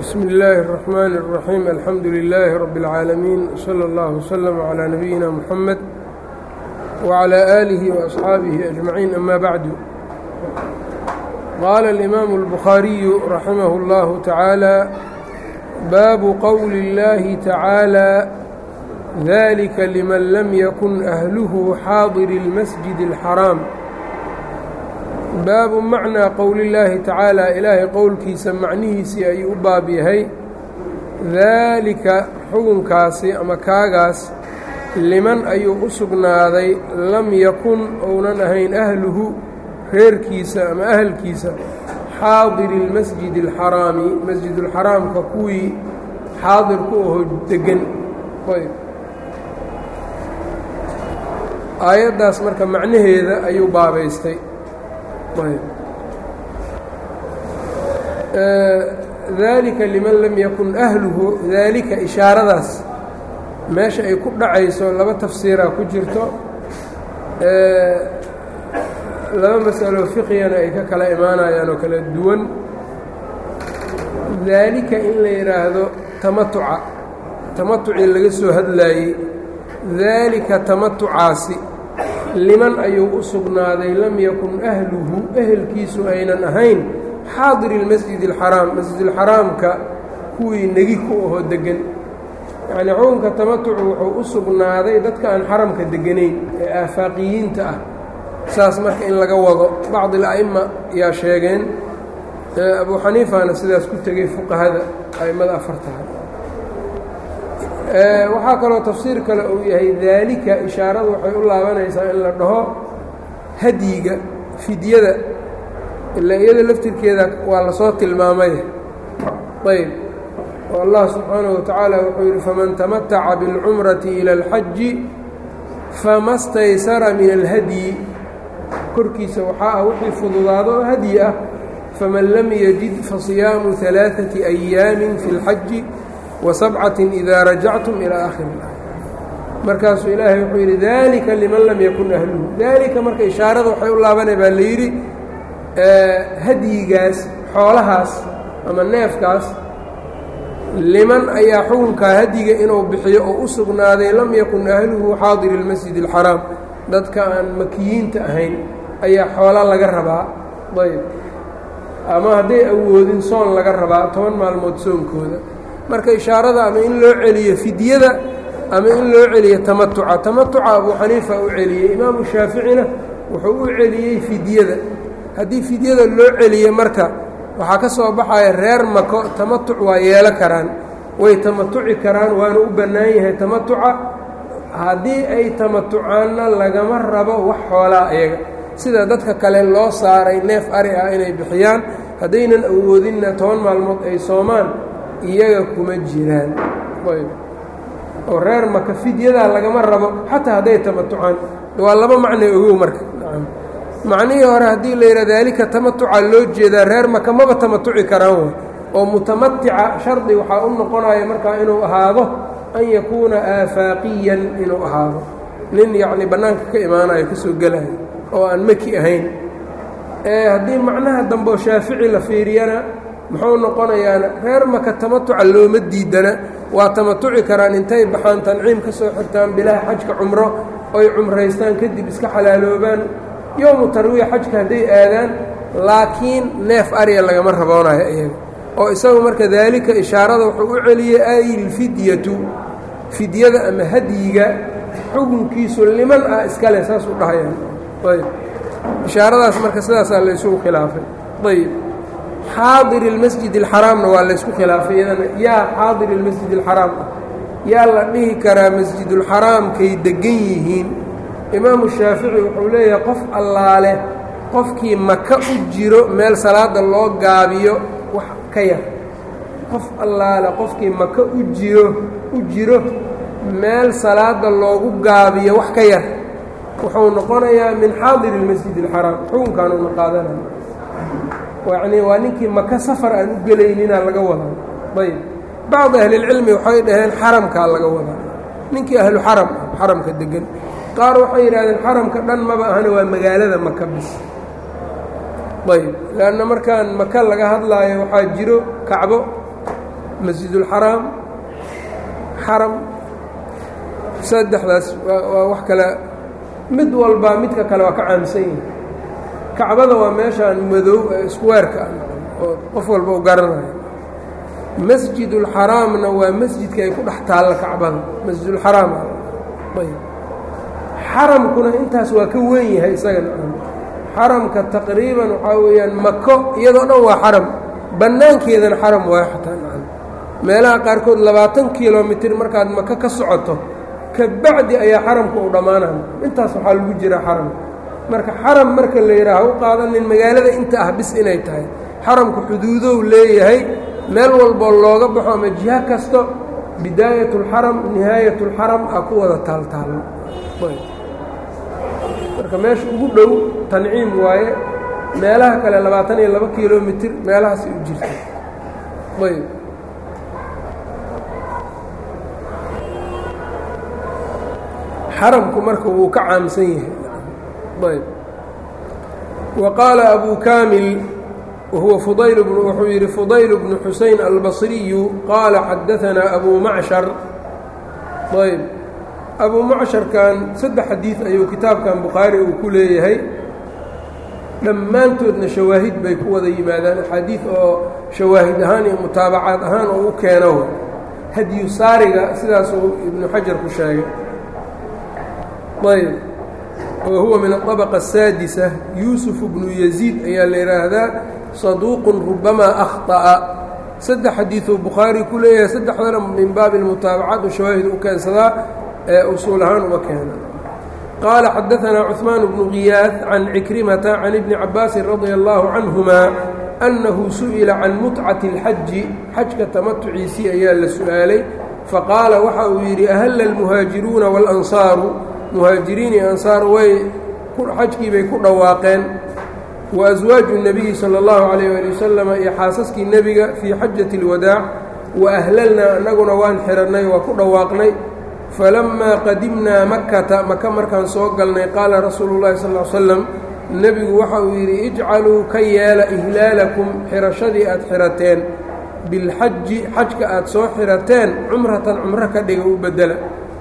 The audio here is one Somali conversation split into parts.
bsmi اllaahi الرaxmaan الraxiim alxamdu lilaahi rabbi اlcaalamiin slى اllah wslm عlىa nabiyina muxamed wعlى aalihi وaasxaabihi ajmaciin ama bacdu qaala اlimaamu اlbukhaariyu raximah اllahu tacaala baabu qowli اllahi tacaalى dalika liman lam yakun ahluhu xaadiri اlmasjid اlxaraam baabu macnaa qowlillaahi tacaalaa ilaahay qowlkiisa macnihiisii ayuu u baab yahay daalika xugunkaasi ama kaagaas liman ayuu u sugnaaday lam yakun ounan ahayn ahluhu reerkiisa ama ahalkiisa xaadiri lmasjidi alxaraami masjidulxaraamka kuwii xaadir ku aho degan ayb aayaddaas marka macnaheeda ayuu baabaystay daalika liman lam yakun ahluhu daalika ishaaradaas meesha ay ku dhacayso laba tafsiiraa ku jirto laba masalo fiqigana ay ka kala imaanayaan oo kala duwan daalika in la yidhaahdo tamatuca tamatucii laga soo hadlaayey daalika tamatucaasi liman ayuu u sugnaaday lam yakun ahluhu ehelkiisu aynan ahayn xaadiri اlmasjid اlxaraam masjidulxaraamka kuwii negi ku aho degan yacnii xukunka tamatucu wuxuu u sugnaaday dadka aan xaramka deganayn ee aafaaqiyiinta ah saas marka in laga wado bacd اla'ima yaa sheegeen abuu xaniifana sidaas ku tegey fuqahada a'immada afartaha waxaa kaloo tafsiir kale uu yahay daalika ishaaradu waxay u laabanaysaa in la dhaho hadyiga fidyada ilaa iyada laftirkeeda waa lasoo tilmaamay ayb oo allah subxaanahu wa tacaala wuxuu yidhi faman tamataca biاlcumrati ila اlxaji fama staysara min alhadyi korkiisa waxaa ah wixii fududaado oo hadyi ah faman lam yajid fasiyaamu ثalaaثaةi أyaami fi اlxaji وسبcaة إida rajactum ilىa akhiri اآية markaasuu ilaahay wuxuu yidhi dalika liman lam yakun ahluhu daalika marka ishaarada waxay u laabanay baa la yidhi hadyigaas xoolahaas ama neefkaas liman ayaa xukunkaa hadyiga inuu bixiyo oo u sugnaaday lam yakun ahluhu xaadiri اlmasjid الxaraam dadka aan makiyiinta ahayn ayaa xoola laga rabaa ayb ama hadday awoodin soon laga rabaa toban maalmood soonkooda marka ishaarada ama in loo celiyo fidyada ama in loo celiyo tamatuca tamatuca abuu xaniifa u celiyey imaamu shaaficina wuxuu u celiyey fidyada haddii fidyada loo celiyo marka waxaa ka soo baxaya reer mako tamatuc waa yeelo karaan way tamatuci karaan waana u bannaan yahay tamatuca haddii ay tamatucaanna lagama rabo wax xoolaa iyaga sida dadka kale loo saaray neef ari ah inay bixiyaan haddaynan awoodinna toban maalmood ay soomaan iyaga kuma jiraan ayb oo reer maka fidyadaa lagama rabo xataa hadday tamatucaan waa laba macnay ogow marka macnihii hore haddii la yidhaha daalika tamatuca loo jeedaa reer maka maba tamatuci karaan way oo mutamatica shardi waxaa u noqonaya markaa inuu ahaado an yakuuna aafaaqiyan inuu ahaado nin yacni bannaanka ka imaanayo ka soo gelayo oo aan maki ahayn haddii macnaha dambe oo shaafici la fiiriyana muxuu noqonayaana reer maka tamatuca looma diidana waa tamatuci karaan intay baxaan tanciim ka soo xirtaan bilaha xajka cumro oy cumraystaan kadib iska xalaaloobaan yowmu tarwiya xajka hadday aadaan laakiin neef ariya lagama raboonayo iyaga oo isagu marka daalika ishaarada wuxuu u celiyey ayilfidyatu fidyada ama hadyiga xukunkiisu liman ah iskale saas u dhahayaan ayb ishaaradaas marka sidaasaa la ysugu khilaafay ayb xaadir اlmasjid اlxaraamna waa laysku khilaafay iyadana yaa xaadir اlmasjid اlxaraam ah yaa la dhihi karaa masjidulxaraamkay degan yihiin imaamu shaafici wuxuu leeyahay qof allaale qofkii maka u jiro meel salaada loo gaabiyo wax ka yar qof allaale qofkii maka u jiro u jiro meel salaada loogu gaabiyo wax ka yar wuxuu noqonayaa min xaadir اlmasjid اlxaraam xukunkaanuna qaadanaya yacnii waa ninkii maka safar aan u gelayninaa laga wadaa ayb bacdi ahlilcilmi waxay dhaheen xaramkaa laga wadaa ninkii ahlu xaram ah xaramka degan qaar waxay yidhahdeen xaramka dhan maba ahana waa magaalada maka bis ayb leanna markaan maka laga hadlaayo waxaa jiro kacbo masjidulxaraam xaram saddexdaas waa wax kale mid walba midka kale waa ka caamsan yihi kacbada waa meeshaan madow iskuweerka ah oo qof walba u garanayo masjidulxaraamna waa masjidka ay ku dhex taalla kacbada masjidulxaraam ayb xaramkuna intaas waa ka weyn yahay isagana xaramka taqriiban waxaa weeyaan mako iyadoo dhan waa xaram bannaankeedana xaram waay xataa meelaha qaarkood labaatan kilomitir markaad maka ka socoto kabacdi ayaa xaramka u dhammaanaya intaas waxaa lagu jira xaram marka xaram marka la yidhaha u qaadanin magaalada inta ah bis inay tahay xaramku xuduudow leeyahay meel walboo looga baxo ama jiho kasto bidaayat اlxaram nihaayat اlxaram a ku wada taaltaalo marka meesha ugu dhow tanciim waaye meelaha kale labaatan iyo laba kilomitir meelahaasay u jirta ayb xaramku marka wuu ka caamsan yahay ayb wa qaala abu kaamil wahuwa fudayl bn wuxuu yidhi fudayl bnu xuseyn albasriyu qaala xadaanaa abu macshar ayb abu macsharkan saddex xadiid ayuu kitaabkan bukhaari uu ku leeyahay dhammaantoodna shawaahid bay ku wada yimaadaan axaadiid oo shawaahid ahaan iyo mutaabacaad ahaan oo u keeno hadyu saariga sidaasuu ibnu xajar ku sheegay ayb wa huwa min aطabaqa asaadisa yuusuf bnu yaziid ayaa la yidhaahdaa saduuqun rubamaa akhطa'a saddex xadiiduu bukhaari ku leeyahay saddexdana min baabi اlmutaabacaat u shawaahid u keensadaa ee usuul ahaan uma keena qaala xadaanaa cuثmaan bnu giyaad can cikrimata can ibni cabaasin radia allahu canهuma annahu su'ila can mutcati اlxaji xajka tamatuciisii ayaa la su'aalay faqaala waxa uu yidhi ahalla اlmuhaajiruuna wاlansaaru muhaajiriin iyo ansaar way xajkii bay ku dhawaaqeen wa aswaaju الnabiyi salى اllahu calayh ali wasalama iyo xaasaskii nebiga fii xajati اlwadaac wa ahlalnaa annaguna waan xihannay waa ku dhawaaqnay falamaa qadimnaa makata maka markaan soo galnay qaala rasuulu llahi sal l slam nebigu waxa uu yidhi ijcaluu ka yeela ihlaalakum xirashadii aad xirateen bilxaji xajka aad soo xirateen cumratan cumro ka dhiga u beddela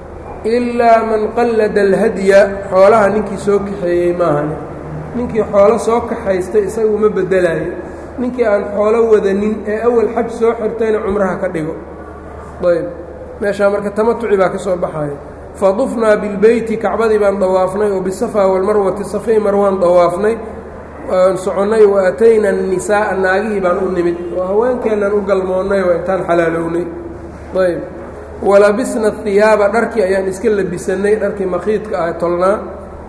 ilaa man qallada alhadya xoolaha ninkii soo kaxeeyey maahane ninkii xoolo soo kaxaystay isagu ma beddelayo ninkii aan xoolo wadanin ee awal xaj soo xirtayna cumraha ka dhigo ayb meeshaa marka tamatuci baa ka soo baxaya fadufnaa bilbeyti kacbadii baan dawaafnay oo bisafaa walmarwati safay marwaan dawaafnay waan soconnay wa atayna annisaa'a naagihii baan u nimid oo haweenkeennaan u galmoonnay oo intaan xalaalownay ayb walabisna hiyaaba dharkii ayaan iska labisannay dharkii makhiidka ah tolnaa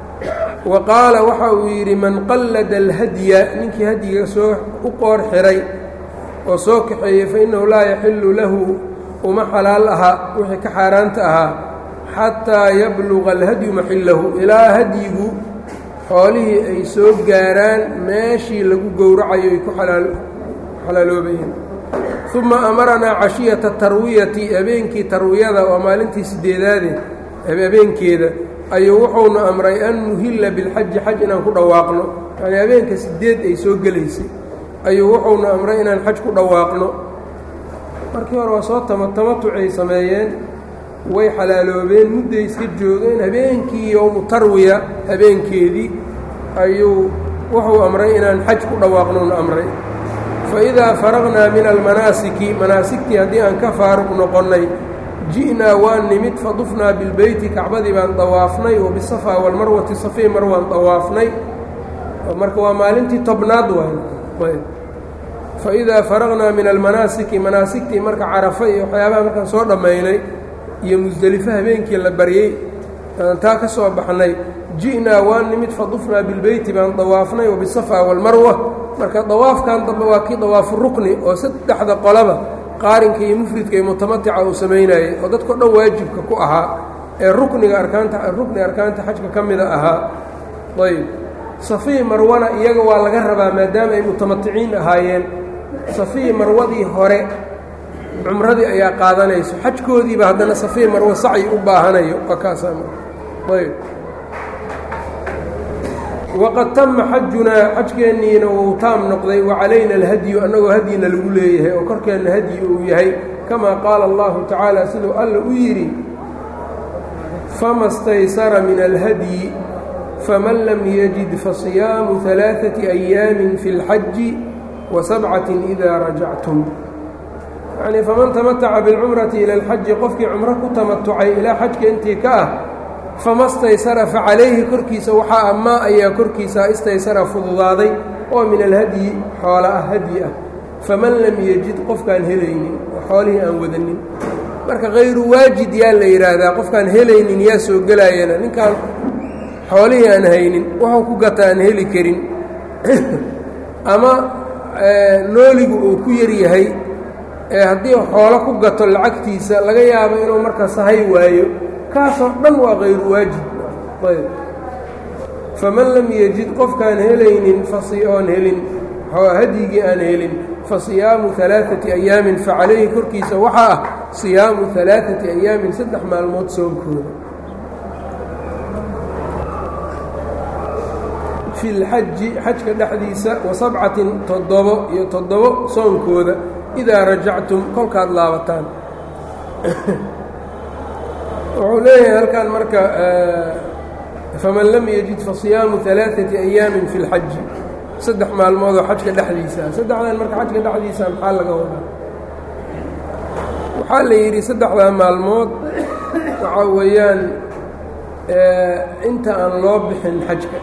wa qaala waxa uu yidhi man qallada alhadya ninkii hadyiga soo u qoor xiray oo soo kaxeeyey fa innahu laa yaxillu lahu uma xalaal aha wixii ka xaaraanta ahaa xataa yabluqa alhadyu maxillahu ilaa hadyigu xoolihii ay soo gaaraan meeshii lagu gowracayo ay ku xalaaloobayeen uma amaranaa cashiyata tarwiyati habeenkii tarwiyada waa maalintii sideedaade habeenkeeda ayuu wuxuuna amray an nuhilla bilxaji xaj inaan ku dhawaaqno yani habeenka sideed ay soo gelaysay ayuu wuxuuna amray inaan xaj ku dhawaaqno markii hore waa soo tama tamatucay sameeyeen way xalaaloobeen mudday iska joogeen habeenkii yowmu tarwiya habeenkeedii ayuu wuxuu amray inaan xaj ku dhawaaqnoon amray fa idaa faraqnaa min almanaasiki manaasigtii haddii aan ka faaruq noqonnay ji'naa waan nimid fadufnaa bilbeyti kacbadii baan dawaafnay wa bisafaa walmarwati safay mar waan dawaafnay marka waa maalintii tobnaad waay faidaa faraqnaa min almanaasiki manaasigtii marka carafa iyo waxyaabaha markaan soo dhammaynay iyo musdelifo habeenkii la baryey aan taa ka soo baxnay ji'naa waan nimid fadufnaa bilbeyti baan dawaafnay wabisafaa walmarwa marka dawaafkan dambe waa kii dawaafu rukni oo saddexda qolaba qaarinka iyo mufridka iyo mutamatica uu samaynayay oo dadko dhan waajibka ku ahaa ee rukniga arkaanta rukni arkaanta xajka ka mida ahaa ayb safii marwana iyaga waa laga rabaa maadaama ay mutamaticiin ahaayeen safii marwadii hore cumradii ayaa qaadanayso xajkoodiiba haddana safii marwo sacyi u baahanayo waa kaasaayb waqad tama xajunaa xajkeenniina wuu taam noqday wa calayna alhadyu annagoo hadyina lagu leeyahay oo korkeenna hadyi uu yahay kamaa qaala allahu tacaala siduu alla u yidhi fama staysara min alhadyi faman lam yajid fasiyaamu ثalaaثaةi أyaami fi اlxaji وasabcaة إida rajactum yacnii faman tamataca biاlcumrati ila اlxaji qofkii cumro ku tamatucay ilaa xajka intii ka ah fama staysara facalayhi korkiisa waxaa ammaa ayaa korkiisa istaysara fududaaday oo min alhadyi xoola ah hadyi ah faman lam yejid qofkaan helaynin oo xoolihii aan wadanin marka hayru waajid yaa la yidhaahdaa qofkaan helaynin yaa soo gelaayana ninkaan xoolihii aan haynin wuxuu ku gata aan heli karin ama nooligu uu ku yar yahay ee haddii xoolo ku gato lacagtiisa laga yaabo inuu markaa sahay waayo kaasoo dhan waa hayru waajib ayb faman lam yejid qofkaan helaynin oon helin hadyigii aan helin fa siyaamu alaaثati ayaamin facalayhi korkiisa waxaa ah siyaamu alaaثati ayaamin saddex maalmood soonkooda fi lxaji xajka dhexdiisa wa sabcatin toddobo iyo toddobo soonkooda idaa rajactum kolkaad laabataan wuxuu leeyahay halkan marka faman lam yajid fasiyaamu alaaثati ayaamin fi اlxaji saddex maalmoodoo xajka dhexdiisa saddexdan marka xajka dhexdiisa maxaa laga wadaa waxaa la yidhi saddexdaa maalmood waxaa weeyaan inta aan loo bixin xajka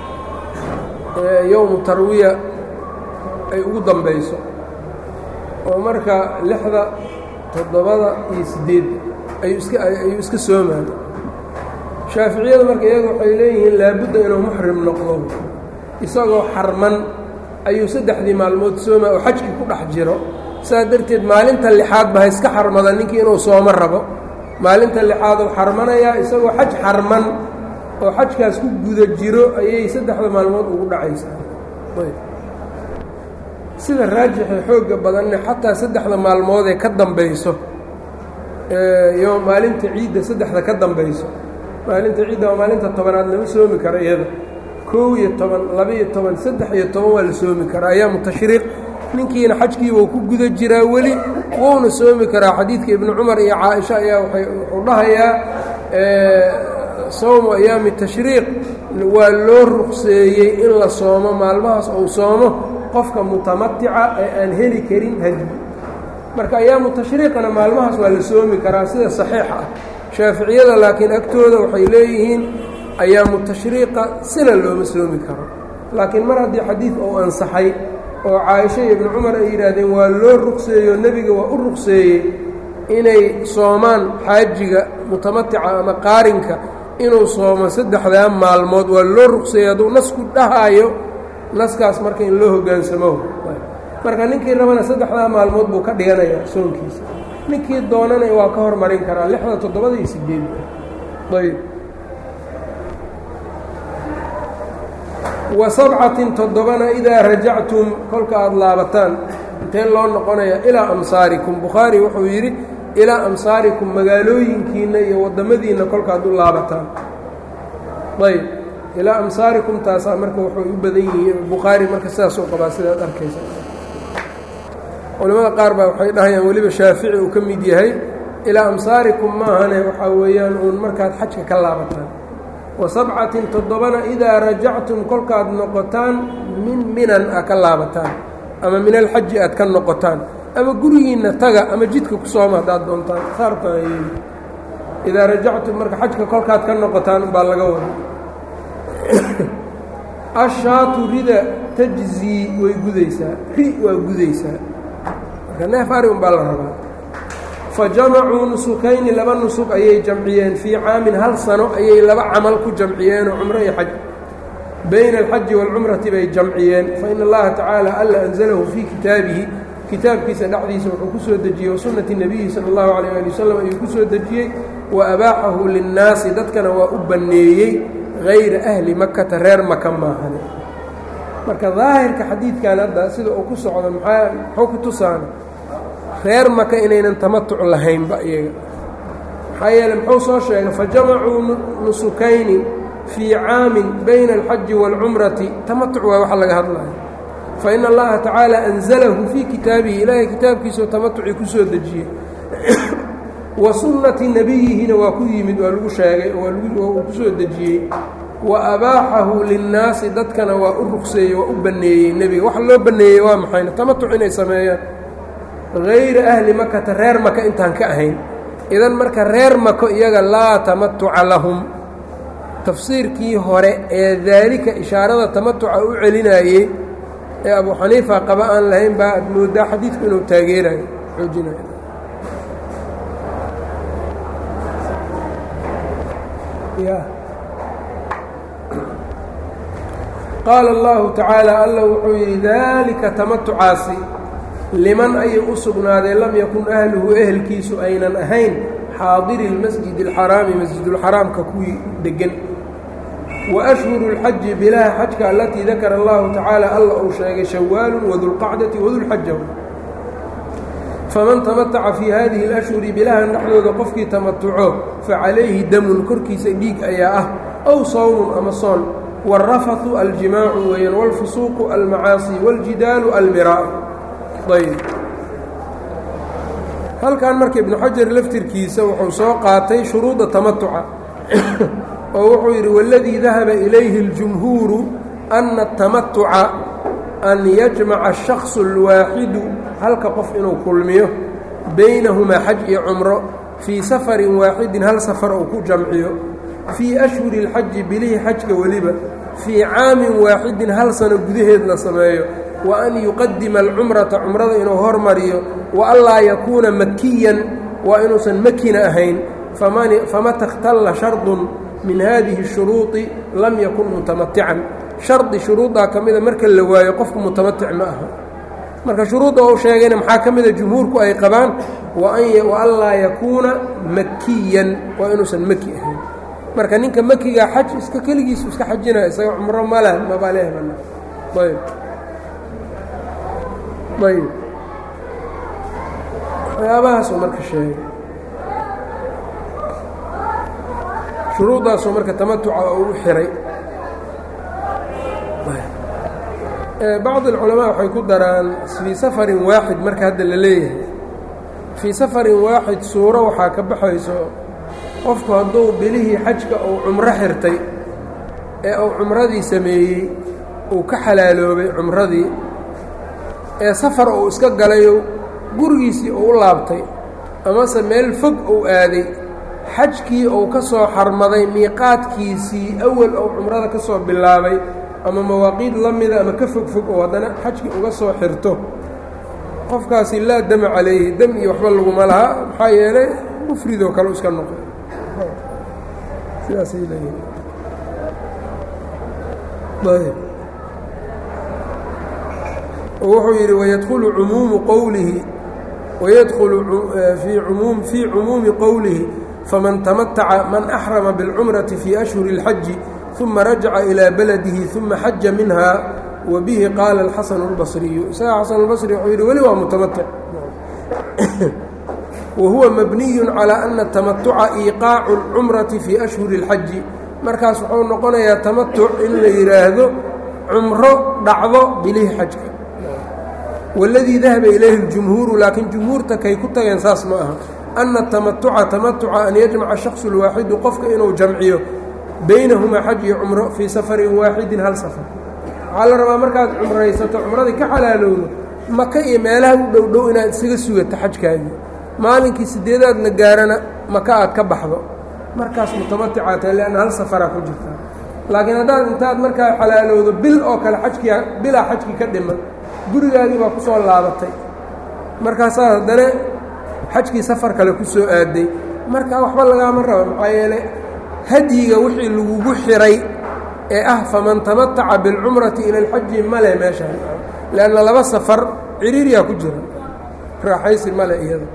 yowmu tarwiya ay ugu dambayso oo marka lixda toddobada iyo siddeedda ayuu iska ayuu iska soomayo shaaficiyadu marka iyaga waxay leeyihiin laabudda inuu muxrim noqdo isagoo xarman ayuu saddexdii maalmood sooma oo xajkii ku dhex jiro saas darteed maalinta lixaadba ha iska xarmada ninkii inuu soomo rabo maalinta lixaaduu xarmanayaa isagoo xaj xarman oo xajkaas ku guda jiro ayay saddexda maalmood ugu dhacaysaa sida raajixee xoogga badanne xataa saddexda maalmood ee ka dambayso yo maalinta ciidda saddexda ka dambayso maalinta ciidda waa maalinta tobanaad lama soomi karo iyada kow iyo toban laba-iyo toban saddex iyo toban waa la soomi karaa ayaamu tashriiq ninkiina xajkiibau ku guda jiraa weli wouna soomi karaa xadiidka ibnu cumar iyo caaisha ayaa wuxuu dhahayaa sawmu ayaami tashriiq waa loo ruqseeyey in la soomo maalmahaas ou soomo qofka mutamatica ee aan heli karin hadyi marka ayaamu tashriiqana maalmahaas waa la soomi karaa sida saxiixa ah shaaficiyada laakiin agtooda waxay leeyihiin ayaamu tashriiqa sina looma soomi karo laakiin mar haddii xadiid uu ansaxay oo caaisha iyo ibnu cumar ay yidhaahdeen waa loo ruqseeyo nebiga waa u ruqseeyey inay soomaan xaajiga mutamatica ama qaarinka inuu soomo saddexdaa maalmood waa loo ruqseeyey hadduu nasku dhahaayo naskaas marka in loo hoggaansamo marka ninkii rabana saddexdaa maalmood buu ka dhiganayaa soonkiisa ninkii doonana waa ka hormarin karaa lixda toddobada iyo sideedda ayb wa sabcatin toddobana idaa rajactum kolka aada laabataan intee loo noqonaya ilaa amsaarikum bukhaari wuxuu yidhi ilaa amsaarikum magaalooyinkiinna iyo waddamadiinna kolkaad u laabataan ayb ilaa amsaarikum taasaa marka waxay u badan yihiin bukhaari marka sidaasuu qabaa sidaad arkaysa culamada qaar baa waxay dhahayaan weliba shaafici uu ka mid yahay ilaa amsaarikum maahane waxaa weeyaan uun markaad xajka ka laabataan wa sabcatin toddobana idaa rajactum kolkaad noqotaan min minan a ka laabataan ama min alxaji aad ka noqotaan ama gurigiinna taga ama jidka ku sooma haddaad doontaan saartaan yeeli idaa rajactum marka xajka kolkaad ka noqotaan baa laga wada ashaatu rida tajzii way gudaysaa ri waa gudaysaa marka neef ari un baa la rabaa fa jamacuu nusukayni laba nusug ayay jamciyeen fii caamin hal sano ayay laba camal ku jamciyeenoo cumro iyo xaj bayna alxaji waalcumrati bay jamciyeen fa ina allaha tacaala alla anzalahu fii kitaabihi kitaabkiisa dhexdiisa wuxuu ku soo dejiyey wa sunnati nebiyi sala allahu calayh ali wasalam ayuu ku soo dejiyey wa abaaxahu linnaasi dadkana waa u banneeyey hayra ahli makata reer maka maahane marka daahirka xadiidkan hadda sida uu ku socdo maxaa muxuu ku tusaana reer maka inaynan tamatuc lahaynba iyaga maxaa yeele muxuu soo sheegay fajamacuu nusukayni fii caamin bayna alxaji waalcumrati tamatuc waa waxa laga hadlaya fa ina allaha tacaala anzalahu fii kitaabihi ilaahay kitaabkiisao tamatucii ku soo dejiyey wa sunnati nebiyihina waa ku yimid waa lagu sheegay oo uu ku soo dejiyey wa abaaxahu linnaasi dadkana waa u rugseeyey waa u banneeyey nebiga waxa loo banneeyey waa maxayna tamatuc inay sameeyaan hayra ahli makata reer maka intaan ka ahayn idan marka reer mako iyaga laa tamatuca lahum tafsiirkii hore ee daalika ishaarada tamatuca u celinayey ee abu xaniifa qaba aan lahayn baa ad moodaa xadiidku inuu taageerayo xoojinayo qaala allahu tacaala alla wuxuu yidhi daalika tamatucaasi liman ayay u sugnaadee lam yakun ahluhu ehelkiisu aynan ahayn xaadiri lmasjidi alxaraami masjidulxaraamka kuwii deggan wa ashhuru lxaji bilaha xajka alatii dakara allahu tacaala alla uu sheegay shawaalun wadulqacdati wadulxaja faman tamataca fii hadihi alashhuri bilahan dhexdooda qofkii tamatuco facalayhi damun korkiisa dhiig ayaa ah ow sawmun ama soon wاlrafathu aljimaacu weeyaan wاlfusuuqu almacaasi wاljidaalu almiraa ayb halkan marka ibnu xajar laftirkiisa wuxuu soo qaatay shuruuda tamatuca oo wuxuu yidhi waladii dahaba ilayhi اljumhuuru ana اtamatuca an yajmaca الshakصu اlwaaxidu halka qof inuu kulmiyo baynahumaa xaj iyo cumro fii safarin waaxidin hal safar uu ku jamciyo fii ashhuri اlxaji bilihii xajka weliba fii caamin waaxidin hal sano gudaheed la sameeyo wa an yuqadima alcumrata cumrada inuu hormariyo wa anlaa yakuuna makiyan waa inuusan makina ahayn famata اkhtalla shardun min hadihi الshuruuطi lam yakun mutamatican shardi shuruuddaa ka mida marka la waayo qofku mutamatic ma aha marka shuruudda uu sheegayna maxaa ka mida jumhuurku ay qabaan wa anlaa yakuuna makiyan waa inuusan maki ahayn marka ninka makigaa xaj iska keligiisu iska xajinaya isaga cumro maleh mabaleh ayb ayb waxyaabahaasuu marka sheegay shuruuddaasuu marka tamatuca oo u xiray bacd alculamaa waxay ku daraan fii safarin waaxid marka hadda la leeyahay fii safarin waaxid suuro waxaa ka baxayso qofku hadduu bilihii xajka uu cumro xirtay ee uu cumradii sameeyey uu ka xalaaloobay cumradii ee safar uu iska galayo gurigiisii uu u laabtay amase meel fog uu aaday xajkii uu ka soo xarmaday miiqaadkiisii awal uu cumrada ka soo bilaabay ama mawaaqiid la mida ama ka fog fog oo haddana xajkii uga soo xirto qofkaasi laa dama calayhi dam iyo waxba laguma laha maxaa yeelay mufridoo kale iska noqo sidaasay leeyihin ayb wuxuu yidhi wayadkulu cumuumu qowlihi wayadkulu fii umuum fii cumuumi qowlihi faman tamataca man axrama biاlcumrati fii ashhuri اlxaji ثuma rajaca ilىa baladihi ثuma xaja minha wa bihi qaala اlxasanu اlbصriyu isaga xasan اlbصri wuxuu yidhi weli waa mutamatic wa huwa mabniyu calىa ana tamatuca iiqaacu اlcumrati fii ashhuri اlxaji markaas wuxuu noqonayaa tamatuc in la yidhaahdo cumro dhacdo bilihi xajka waladii dahaba ilayhi اljumhuuru laakiin jumhuurta kay ku tageen saas ma aha ana tamatuca tamatuca an yajmaca shakصu اlwaaxidu qofka inuu jamciyo baynahumaa xaj iyo cumro fii safarin waaxidin hal safar waxaa la rabaa markaad cumraysato cumradii ka xalaalowdo maka iyo meelaha u dhow dhow inaad isaga sugato xajkaagii maalinkii sideedaadna gaarana maka aad ka baxdo markaas mutamaticaa tahay leanna hal safaraa ku jirtaa laakiin haddaad intaad markaa xalaalowdo bil oo kale xajkia bilaa xajkii ka dhiman gurigaagii baa ku soo laabatay markaasaa haddana xajkii safar kale ku soo aaday markaa waxba lagaama rabo maxaa yeelay hadyiga wixii lagugu xiray ee ah faman tamataca biاlcumrati ila اlxaji male meeshaan lanna laba safar ciriiriyaa ku jira raaxaysi male iyada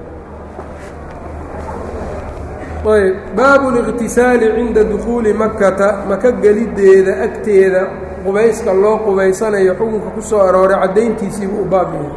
ayb baabu اliqtisaali cinda dukuuli makata maka geliddeeda agteeda qubayska loo qubaysanayo xukunka ku soo arooray caddayntiisiibu u baab yahay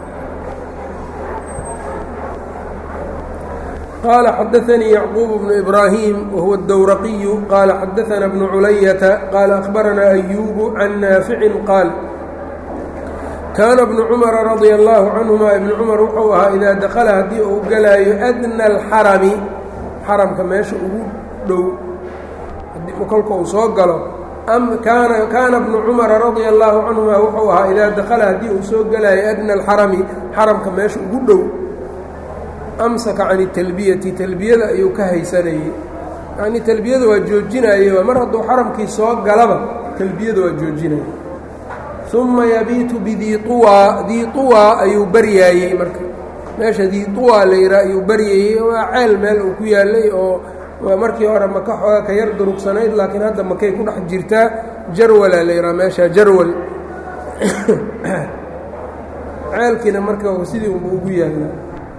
qال xdثnي يعقوب بن إبراهيم وهو الdwرقي qال xdثna بن عuلية qال أخبرنا أيوب عن نافع qاaل kaana bnu cumara radia allaahu canhuma ibnu cumar wuxuu ahaa idaa dakala haddii uu galaayo adna alxarami xaramka meesha ugu dhow kolka uu soo galo kaana kaana bnu cumara radia allaahu canhuma wuxuu ahaa idaa dakala haddii uu soo galaayo adna alxarami xaramka meesha ugu dhow amsaka can talbiyati talbiyada ayuu ka haysanayey yacnii talbiyada waa joojinayey mar hadduu xaramkii soo galaba talbiyada waa joojinaya uma yabiitu bidii uwaa dii uwaa ayuu baryaayey marka meesha dii uwaa la yidhaha ayuu baryayey waa ceel meel uu ku yaallay oo markii hore maka xooga ka yar durugsanayd laakiin hadda makay ku dhex jirtaa jarwala la yidhaha meesha jarwal ceelkiina marka sidii unba ugu yaallaa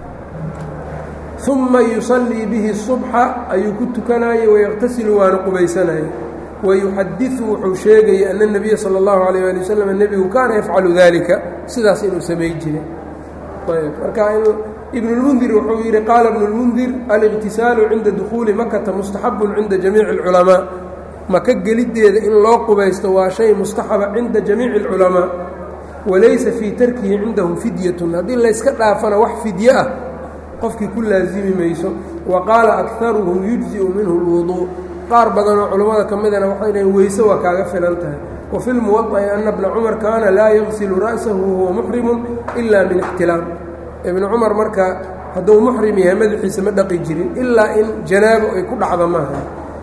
uma yusallii bihi subxa ayuu ku tukanayey wayaqtasilu waana qubaysanayay wayuxadiثu wuxuu sheegayay ana الnabiya salى اllahu عalيه ali waslm nebigu kaana yafcalu dalika sidaas inuu samay jiray ayb marka ibn اlmundir wuxuu yidhi qaala ibn اlmundir aliqtisaalu cinda dukhuuli makata mustaxabu cinda jamiici اlculamaa maka geliddeeda in loo qubaysto waa shay mustaxaba cinda jamiici اlculamaa walaysa fii tarkihi cindahum fidyatun haddii layska dhaafana wax fidye ah qofkii ku laasimi mayso wa qaala akaruhum yujzi'u minhu اlwuضuء qaar badanoo culammada ka midana waxay dhaheen weyse waa kaaga filan tahay wa fi lmuwaطa'i ana bna cumar kaana laa yagsilu ra'sahu wahuwa muxrimun ila min ixtilaam ibnu cumar marka hadduu muxrim yahay madaxiisa ma dhaqi jirin ilaa in janaabo ay ku dhacdo maaha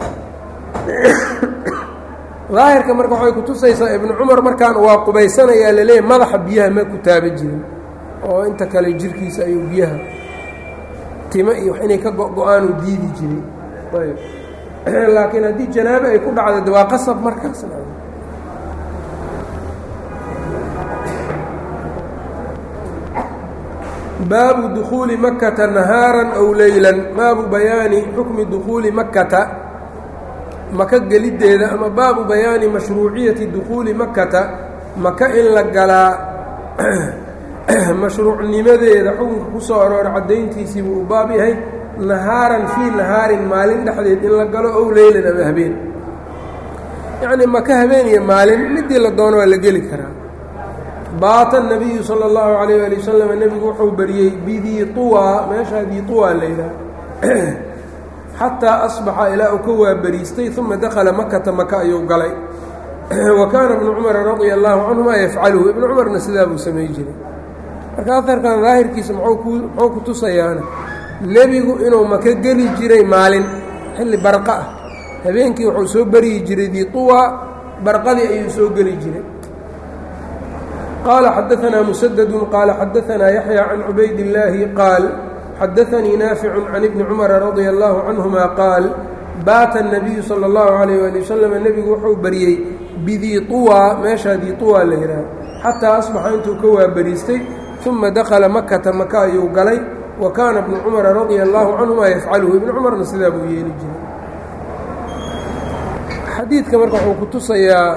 daahirka marka waxay kutusaysaa ibnu cumar markaan waa qubaysanayaa laleeyahy madaxa biyaha ma ku taaba jirin oo inta kale jirkiisa ayuu biyaha tima iyo wax inay ka go-go-aanuu diidi jiray ayb laakiin haddii janaabe ay ku dhacdo de waa qasab markaas baabu dukuuli makata nahaaran aw leylan baabu bayaani xukmi dukuuli makata maka geliddeeda ama baabu bayaani mashruuciyati dukuuli makata maka in la galaa mashruucnimadeeda xukunka ku soo aroora caddayntiisii buu u baab yahay nahaaran fii nahaarin maalin dhexdeed in la galo ow leylan ama habeen yacnii maka habeen iyo maalin midii la doono waa la geli karaa baata nabiyu sala allahu calayh ali wasalam nebigu wuxuu bariyey bidii tuwaa meeshaa dii tuwaa layidhaha xataa asbaxa ilaa uu ka waabariistay uma dakhala makata maka ayuu galay wa kaana ibnu cumara radia allaahu canhuma yafcaluhu ibnu cumarna sidaa buu samay jiray marka aharkan daahirkiisa muxuu ku tusayaana nebigu inuu maka geli jiray maalin xilli barqa ah habeenkii wuxuu soo beryi jiray dii tuwaa barqadii ayuu soo geli jiray qaala xadaanaa musadadu qaala xadaanaa yaxya can cubayd illaahi qaal xadaanii naaficu can ibni cumara radia allaahu canhuma qaal baata الnabiyu salى اllahu alayh ali wasalam nebigu wuxuu baryey bidii tuwaa meeshaa dii tuwaa la yidhaah xataa asbaxa intuu ka waabariistay uma dakhala makata maka ayuu galay wa kaana bnu cumara radia allaahu canhuma yafcaluhu ibnu cumarna sidaa buu yeeli jiray xadiidka marka wuxuu ku tusayaa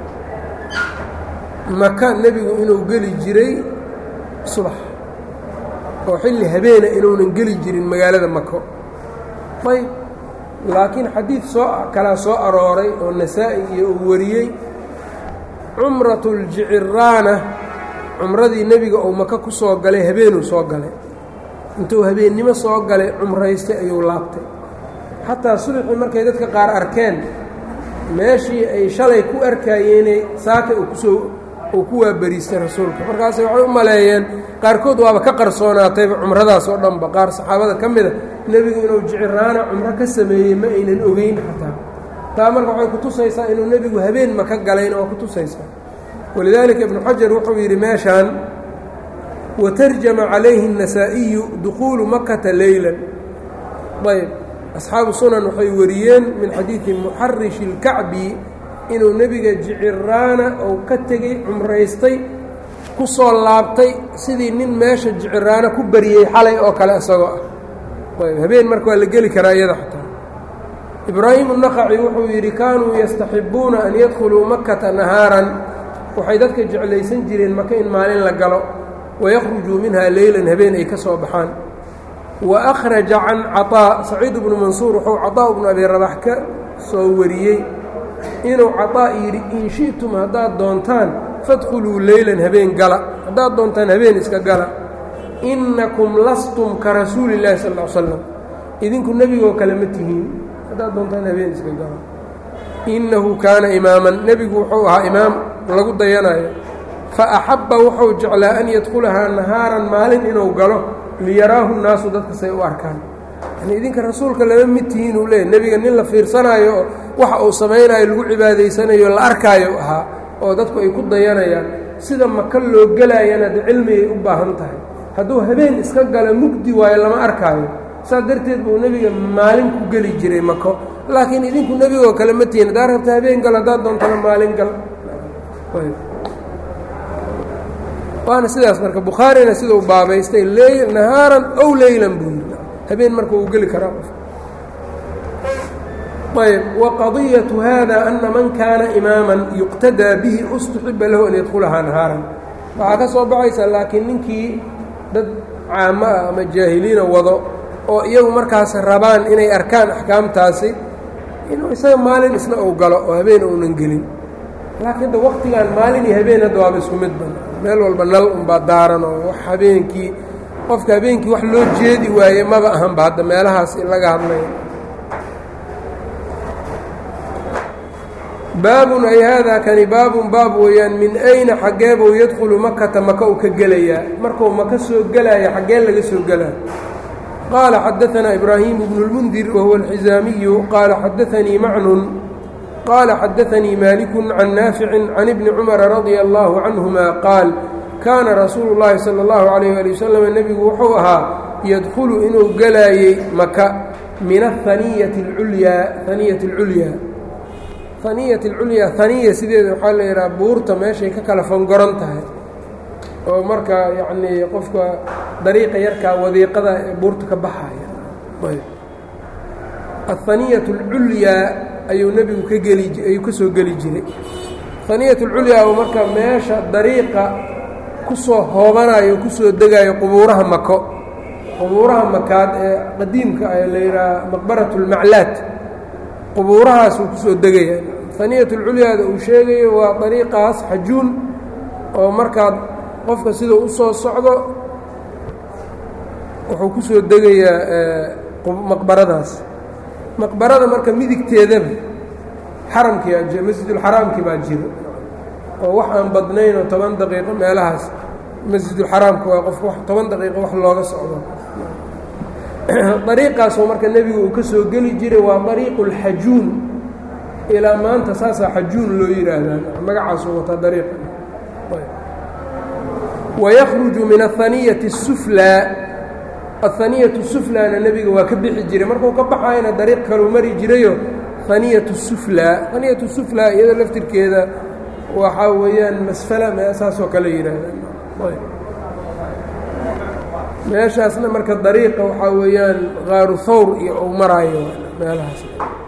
maka nebigu inuu geli jiray subax oo xilli habeena inuunan geli jirin magaalada mako ayb laakiin xadiid soo kalaa soo arooray oo nasaa-i iyo uu wariyey cumratuljiciraana cumradii nebiga uu maka ku soo galay habeenuu soo galay intuu habeennimo soo galay cumraystay ayuu laabtay xataa subaxii markay dadka qaar arkeen meeshii ay shalay ku arkaayeenay saaka uu kusoo uu ku waabariistay rasuulka markaase waxay u maleeyeen qaarkood waaba ka qarsoonaatayba cumradaas oo dhanba qaar saxaabada ka mida nebigu inuu jiciraana cumro ka sameeyey ma aynan ogeyn xataa taa marka waxay kutusaysaa inuu nebigu habeen maka galayna waa kutusaysaa walidaalika ibnu xajar wuxuu yidhi meeshaan watarjama calayhi النasaaئiyu dukuulu makata leylan ayb asxaabu sunan waxay wariyeen min xadiidi muxarishi اlkacbi inuu nebiga jiciraana ou ka tegey cumraystay ku soo laabtay sidii nin meesha jiciraana ku bariyey xalay oo kale isagoo ah ayb habeen marka waa la geli karaa iyada xataa ibraahim الnaqaci wuxuu yidhi kaanuu yastaxibuuna an yadkhuluu makata nahaaran waxay dadka jeclaysan jireen maka in maalin la galo wayakhrujuu minha leylan habeen ay ka soo baxaan wa akhraja can caطaa saciid bnu mansuur wuxuu caطaa bnu abi rabax ka soo wariyey inuu caطaa yidhi in shi'tum haddaad doontaan fadkhuluu leylan habeen gala haddaad doontaan habeen iska gala innakum lastum ka rasuuli llahi sal ll ly slam idinku nebigoo kale ma tihiin haddaad doontaan habeen iska gala innahu kaana imaaman nebigu wuxuu ahaa imaam lagu dayanayo fa axabba wuxuu jeclaa an yadkhulahaa nahaaran maalin inuu galo liyaraahu nnaasu dadka say u arkaan yani idinka rasuulka lama mid tihiin uu leeyahy nebiga nin la fiirsanaayo oo waxa uu samaynayo lagu cibaadaysanayo la arkaayo ahaa oo dadku ay ku dayanayaan sida maka loo gelaayana de cilmigay u baahan tahay hadduu habeen iska galo mugdi waayo lama arkaayo saas darteed buu nebiga maalin ku geli jiray mako laakiin idinku nebigoo kale ma tihiin haddaad rabta habeen gal haddaad doontana maalin gal waana sidaas marka bukhaarina sida uu baabaystay ley nahaaran ow leylan buu yiri habeen marka uu geli karaa qof ayb waqadiyatu hada ana man kaana imaaman yuqtadaa bihi ustuxiba lahu an yadkhulahaa nahaaran waxaa ka soo baxaysa laakiin ninkii dad caamo ah ama jaahiliina wado oo iyagu markaas rabaan inay arkaan axkaamtaasi inuu isaga maalin isna uu galo oo habeen uunan gelin laakiin da waktigan maalin iyo habeen hadda waaba isku mid ban meel walba nal unbaa daaran oo wax habeenkii qofka habeenkii wax loo jeedi waaye maba ahanba hadda meelahaas in laga hadlayo baabun ay haadaa kani baabun baab weeyaan min ayna xaggeebuu yadkhulu makata maka uu ka gelayaa markuu maka soo gelaya xaggee laga soo gelaya qaala xadaanaa ibraahimu bnu اlmundir wahuwa alxizaamiyu qaala xadaanii macnun qaala xadaanii maaliku can naaficin can ibni cumara radia allahu canhuma qaal kaana rasuulu llaahi sala allahu calayh ali wasalam nebigu wuxuu ahaa yadkhulu inuu gelaayey maka min ahaniyati alculyaa haniyati alculyaa haniyat alculyaa haniya sideeda waxaa la yidhaha buurta meeshay ka kala fangoran tahay oo marka yacnii qofka dariiqa yarkaa wadiiqada ee buurta ka baxaya ahaniyat alculyaa ayuu nebigu ka geli ayuu ka soo geli jiray haniyat alculyaa oo marka meesha dariiqa kusoo hoobanayo kusoo degayo qubuuraha mako qubuuraha makaad ee qadiimka ah la yidhaaha maqbarat اlmaclaad qubuurahaasuu kusoo degaya haniyat ulculyaada uu sheegayo waa dariiqaas xajuun oo markaad qofka sida u soo socdo wuxuu kusoo degayaa maqbaradaas maqbarada marka midigteedaba xaramkii masjidulxaraamkii baa jiro oo wax aan badnayn oo toban daqiiqo meelahaas masjidulxaraamka waa qofka toban daqiiqo wax looga socdo dariiqaasoo marka nebigu uu ka soo geli jiray waa dariiqu اlxajuun ilaa maanta saasaa xajuun loo yidhaahdaa magacaasuu wataa dariiqa wayakhruju min ahaniyati الsuflaa ahaniyatu suflaana nebiga waa ka bixi jiray markuu ka baxayna dariiq kaluu mari jirayo haniyatu suflaa haniyatu suflaa iyadoo laftirkeeda waxaa weeyaan masfala saasoo kale yidhaahdaa meeshaasna marka dariiqa waxaa weeyaan qaaru hawr iyo uu maraayo meelahaas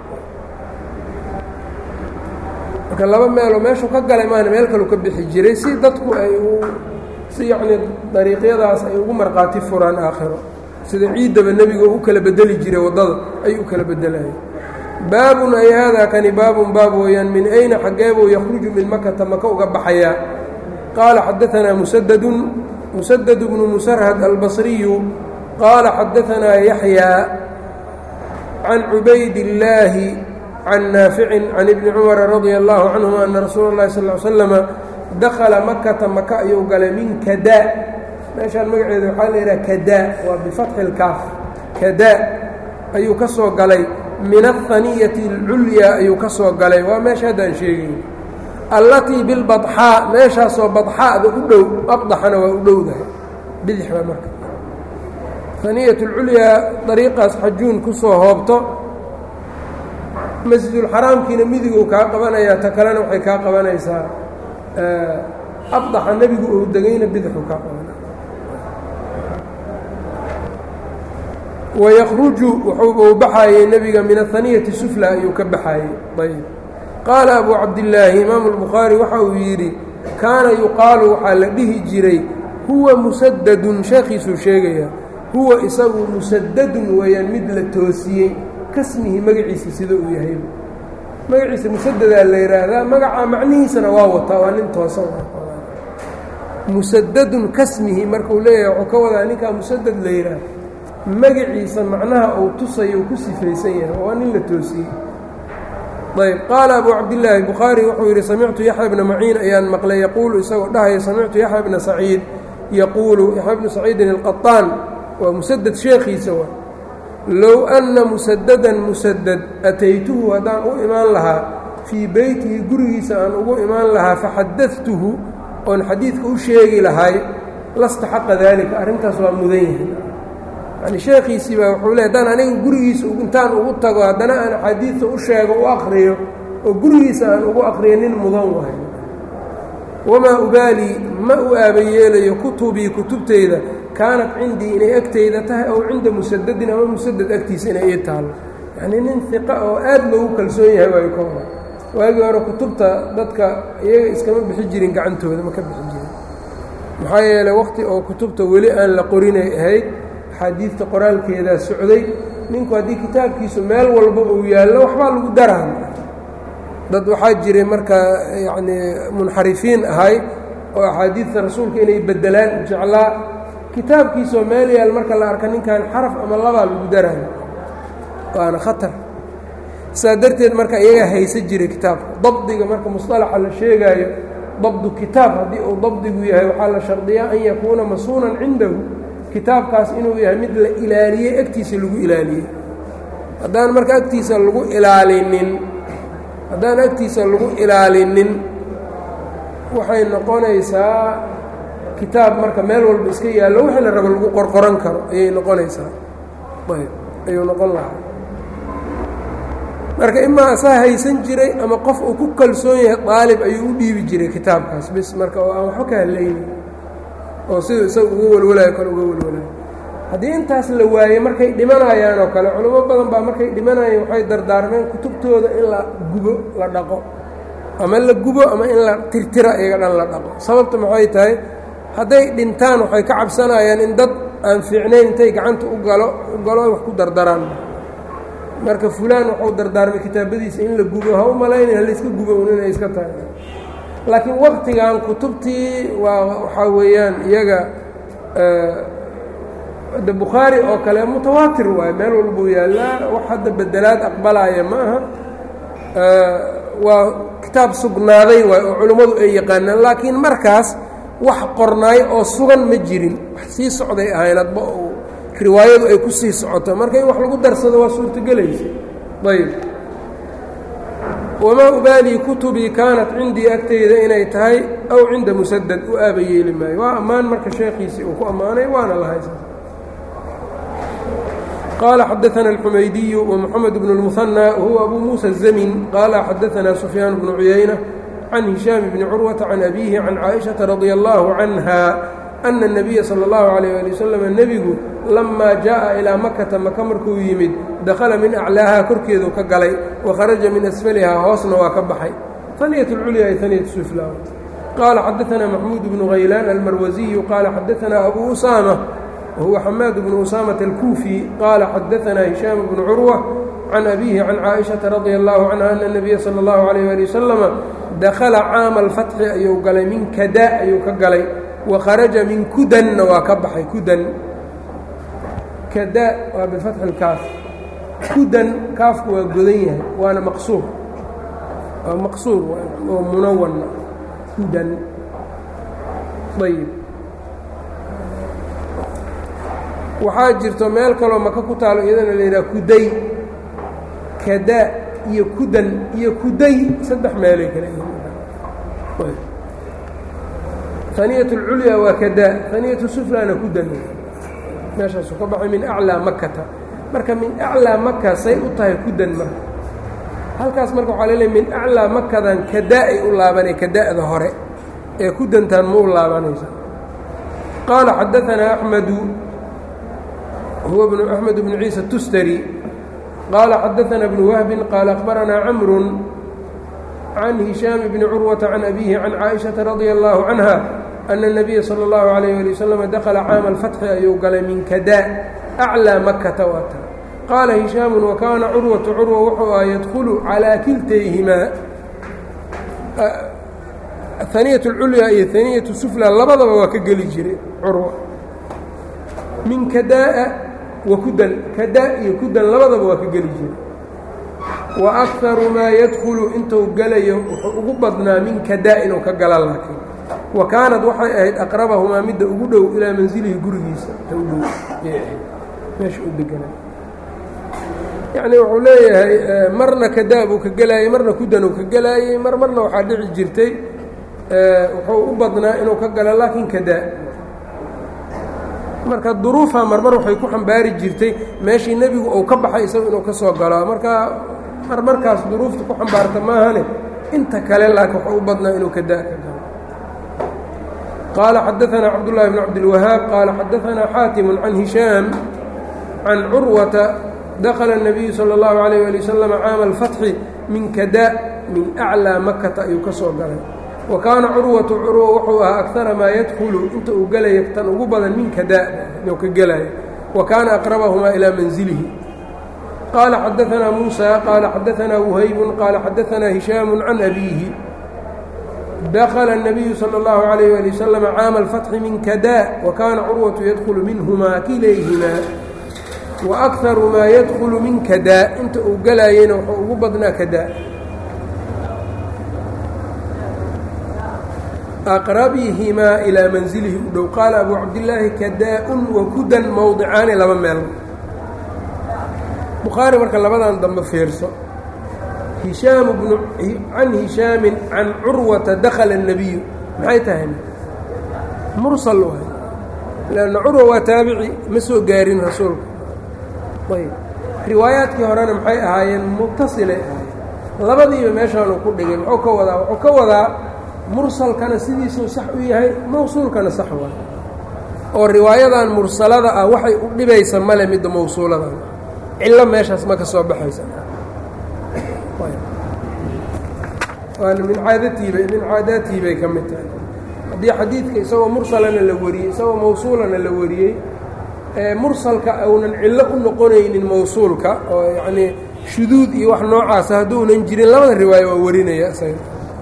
marka laba meeloo meeshuu ka galay maana meel kaluu ka bixi jiray si dadku ay u si yacnii dariiqyadaas ay ugu markhaati furaan aakhiro sida ciiddaba nebiga u kala bedeli jiray waddada ayuu u kala bedelayay baabun ay haadaa kani baabun baab weeyaan min ayna xaggeebuu yakhruju min makata maka uga baxayaa qaala xadaanaa musadadun مسدد بن مسرهد البصري قال حدثنا يحيى عن عبيد الله عن نافع عن ابن عمر رضي الله عنهما أن رsuuل اللhi صلى اه عليه وسلم دخلa مكةa مaka ayuu galay min كdا meeشhaan magaceeda waxaa la yidhaha كdا waa بفتح الكاaf كdا ayuu ka soo galay min الثaنية العuليا ayuu ka soo galay waa meesha haddaan sheegayn allatii bilbaxaa meeshaasoo badxaada u dhow abdaxana waa u dhowdahay bidix baa marka haniyat ulculyaa dariiqaas xajuun ku soo hoobto masjidulxaraamkiina midiguu kaa qabanayaa ta kalena waxay kaa qabanaysaa abdaxa nebigu ou degayna bidixuu kaa qabanaya wayakruju wuxuu baxaayey nebiga min ahaniyati sufla ayuu ka baxaayey ayb qaala abu cabdillaahi imaamu albukhaari waxa uu yidhi kaana yuqaalu waxaa la dhihi jiray huwa musadadun sheekhiisuu sheegaya huwa isagu musadadun weeyaan mid la toosiyey kasmihi magaciisa sida uu yahay magaciisa musadadaa la yidhaahdaa magacaa macnihiisana waa wataa waa nin toosan musadadun kasmihi markuu leeyahay wuxuu ka wadaa ninkaa musadad la yidhaah magaciisa macnaha uu tusayo uu ku sifaysan yahay waa nin la toosiyey ayb qaala abu cabdillaahi bukhaari wuxuu yidhi samictu yaxya bna maciin ayaan maqlay yaquulu isagoo dhahaya samictu yaxya bna saciid yaquulu yaxya bnu saciidin alqaطaan waa musadad sheekhiisa wa low anna musadadan musadad ataytuhu haddaan u imaan lahaa fii beytihi gurigiisa aan ugu imaan lahaa faxadadtuhu oon xadiidka u sheegi lahay lastaxaqa daalika arrintaas waa mudan yahay yani sheekhiisii baa wuxuu le haddaan aniga gurigiisa intaan ugu tago haddana aan axaadiidta u sheego u akhriyo oo gurigiisa aan ugu akhriyo nin mudan wahay wamaa ubaalii ma u aabayeelayo kutubii kutubtayda kaanat cindii inay agtayda tahay ow cinda musadadin ama musadad agtiisa inay ii taallo yacnii nin hiqa oo aad loogu kalsoon yahay waayo ka hora waagii hore kutubta dadka iyaga iskama bixi jirin gacantooda ma ka bixi jirin maxaa yeeley wakhti oo kutubta weli aan la qorinay ahayd axaadiidta qoraalkeedaa socday ninku haddii kitaabkiisu meel walba uu yaallo waxbaa lagu daraan dad waxaa jiray markaa yacnii munxarifiin ahay oo axaadiidta rasuulka inay beddelaan jeclaa kitaabkiisoo meel yaal marka la arka ninkan xaraf ama labaa lagu daraayo waana khatar saa darteed marka iyagaa haysa jiray kitaabka dabdiga marka musطalaxa la sheegaayo dabdu kitaab haddii uu dabdigu yahay waxaa la shardiyaa an yakuuna masuunan cindahu kitaabkaas inuu yahay mid la ilaaliyey agtiisa lagu ilaaliyey haddaan marka agtiisa lagu ilaalinin haddaan agtiisa lagu ilaalinin waxay noqonaysaa kitaab marka meel walba iska yaallo wixii la rabo lagu qorqoran karo ayay noqonaysaa ayb ayuu noqon lahaa marka imaa asaa haysan jiray ama qof uu ku kalsoon yahay daalib ayuu u dhiibi jiray kitaabkaas bis marka oo aan waxba ka hadlaynin oo siduu isaga uga walwalaayo kale uga walwalaayo haddii intaas la waayey markay dhimanayaan oo kale culamo badan baa markay dhimanayeen waxay dardaarmeen kutubtooda in la gubo la dhaqo ama la gubo ama in la tirtira iyaga dhan la dhaqo sababta maxay tahay hadday dhintaan waxay ka cabsanayaan in dad aan fiicnayn intay gacanta u galo u galo wax ku dardaraan marka fulaan waxuu dardaarmay kitaabadiisa in la gubo ha u malaynayn halayska gubo un inay iska tahay laakiin waktigan kutubtii waa waxaa weeyaan iyaga de bukhaari oo kale mutawaatir waayo meel walbuu yaallaa wax hadda bedelaad aqbalaya ma aha waa kitaab sugnaaday waay oo culimmadu ay yaqaanaan laakiin markaas wax qornaay oo sugan ma jirin wax sii socday ahayn adba uu riwaayadu ay ku sii socoto marka in wax lagu darsado waa suurtogelaysa ayb wamaa ubaalii kutubii kaanat cindii agtayda inay tahay aw cinda musadad u aaba yeeli maayo waa ammaan marka sheekhiisii uu ku ammaanay waana la haysa qaala xadaana alxumaydiyu wamaxamed bnu اlmuhanى wahuwa abu muusa الzamin qaala xadaanaa sufyaan bnu cuyayna can hishaam bni curwata can abiihi can caaishaةa radia allahu canha ana الnabiya salى اllahu عalayه ali wasalam nebigu lamaa jaaءa ilaa makata maka markuu yimid dakhala min aclaahaa korkeedu ka galay wa kharaja min asfalihaa hoosna waa ka baxay haniyat اlculya ay haniyat sufla qaala xadaanaa maxmuud bnu haylaan almarwasiyu qaala xadaanaa abu usaama wahuwa xamaad bnu usaamata alkuufi qaala xadaanaa hishaam bnu curwa can abiihi can caaishaةa radia allahu canha ana الnabiya salى اllahu عalayh ali wasalama dakhala caama alfatxi ayuu galay min kada ayuu ka galay wakharaja min kudanna waa ka baxay kudan kada waa bifatxi lkaaf kudan kaafku waa godan yahay waana maqsuur waa maqsuur oo munawanna kudan ayib waxaa jirto meel kaloo maka ku taalo iyadana la yidhaha kuday kada iyo kudan iyo kuday saddex meelay kale yihiin haniyat اlculya waa kada haniyatu suflana kudan meeshaasuu ka baxay min aclىa makata marka min aclىa maka say u tahay kudan marka halkaas marka waxaa leleey min aclىa makadan kada ay u laabanay kada'da hore ee kudantan ma u laabanaysa qaala xadaanaa axmedu huwa bnu axmed bnu ciisa tustari qaala xadaanaa bnu wahbin qaala akhbaranaa camru can hishaam bni curwata can abiihi can caaishaةa radia allahu canha ana الnabiya salى اllahu عalayh ali wasalam dakhala caama alfatxi ayuu galay min kada aclىa makata waata qaala hishaamu wakaana curwatu curwa wuxuu ah yadkhulu calaa kiltayhimaa haniyat اlculyaa iyo haniyatu sufla labadaba waa ka geli jiray curwa min kadaa wa kudan kadaa iyo kudan labadaba waa ka geli jiray wa akaru maa yadkulu intuu gelayo wuxuu ugu badnaa min kadaa inuu ka gala laakiin wa kaanad waxay ahayd aqrabahumaa midda ugu dhow ilaa manzilihi gurigiisa ta u dhow ayay ahayd meesha u deganaa yacni wuxuu leeyahay marna kadaa buu ka gelaayey marna kudan uu ka gelaayey mar marna waxaa dhici jirtay wuxuu u badnaa inuu ka galo laakiin kadaa marka duruufa marmar waxay ku xambaari jirtay meeshii nebigu uu ka baxay isagu inuu ka soo galo marka mar markaas duruufta ku xambaarta maahane inta kale laakiin waxuu u badnaa inuu kadaa ka galo qaala xadaanaa cabdullahi bn cabdilwahaab qaala xadaanaa xaatimu can hishaam can curwata dakla الnabiyu salى اllahu عalayh ali wasalam caama alfatxi min kada min aclىa makata ayuu ka soo galay wa kaana curwatu curwa wuxuu ahaa akara maa yadkulu inta uu gelaya tan ugu badan min kada inuu ka gelaya wa kaana aqrabahumaa ilaa manzilihi qaala xadaanaa muusa qaala xadaanaa wuhaybun qaala xadaanaa hishaamu can abiihi dakla الnabiyu salى اllahu عalayh ali wasalam caama alfatxi min kada wa kaana curwatu yadkulu minhumaa kilayhimaa waakaru maa yadkulu min kadaa inta uu gelaayeyna wuxuu ugu badnaa kadaa aqrabihimaa ilaa manzilihi u dhow qaala abu cabdillaahi kadaa-un wa kudan mowdicaani laba meel bukhaari marka labadan dambe fiirso hishaam bnu can hishaamin can curwata dakala الnabiyu maxay tahay mursal waay lanna curwa waa taabici ma soo gaarin rasuulka ayb riwaayaadkii horena maxay ahaayeen mutasilay ahaayeen labadiiba meeshaanu ku dhigay muxuu ka wadaa wuxuu ka wadaa mursalkana sidiisuu sax u yahay mawsuulkana sax waay oo riwaayadan mursalada ah waxay u dhibaysa male midda mawsuuladan cillo meeshaas ma ka soo baxaysa waana min caadatiiba min caadaatii bay ka mid tahay haddii xadiidka isagoo mursalana la wariyey isagoo mawsuulana la wariyey mursalka uunan cillo u noqonaynin mawsuulka oo yacnii shuduud iyo wax noocaasa hadduunan jirin labada riwaayo waa warinaya isaga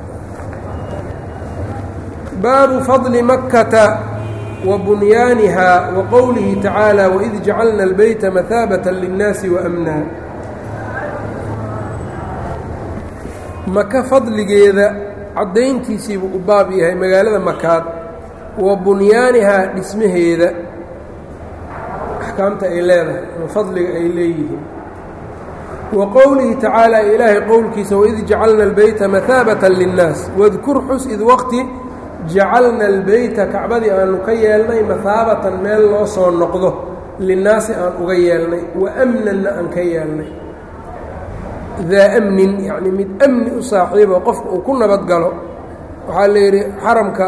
baabu fadli makkata wa bunyaaniha wa qowlihi tacaala waid jacalna albeyta mahaabata linnaasi waamnaa maka fadligeeda caddayntiisiibuu u baab yahay magaalada makaad wa bunyaanihaa dhismaheeda axkaamta ay leedahay ama fadliga ay leeyihiin wa qowlihi tacaala ilaahay qowlkiisa waid jacalna albeyta mahaabata linnaas wadkur xus id waqti jacalna albeyta kacbadii aanu ka yeelnay mahaabatan meel loo soo noqdo linnaasi aan uga yeelnay wa amnanna aan ka yeelnay daa amnin yacnii mid amni u saaxiibo qofka uu ku nabad galo waxaa la yidhi xaramka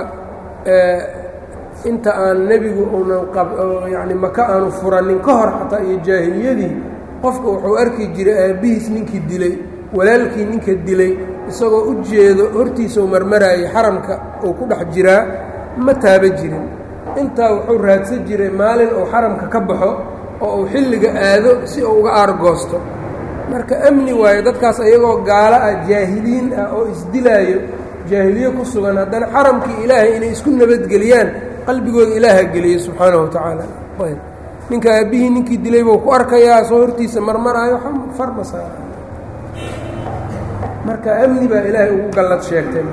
inta aan nebigu uunan yani maka aanu furanin ka hor xataa iyo jaahiliyadii qofka wuxuu arki jiray aabbihiis ninkii dilay walaalkii ninka dilay isagoo u jeedo hortiisau marmaraayay xaramka uu ku dhex jiraa ma taaba jirin intaa wuxuu raadsan jiray maalin uu xaramka ka baxo oo uu xilliga aado si uu uga aargoosto marka amni waayo dadkaas ayagoo gaalo ah jaahiliin ah oo isdilaayo jaahiliye ku sugan haddana xaramkii ilaahay inay isku nabadgeliyaan qalbigooda ilaaha geliyey subxaanahu wa tacaala ayb ninka aabbihii ninkii dilay buu ku arkayaa soo hortiisa marmaraayo farma saara marka amni baa ilaahay ugu gallad sheegtay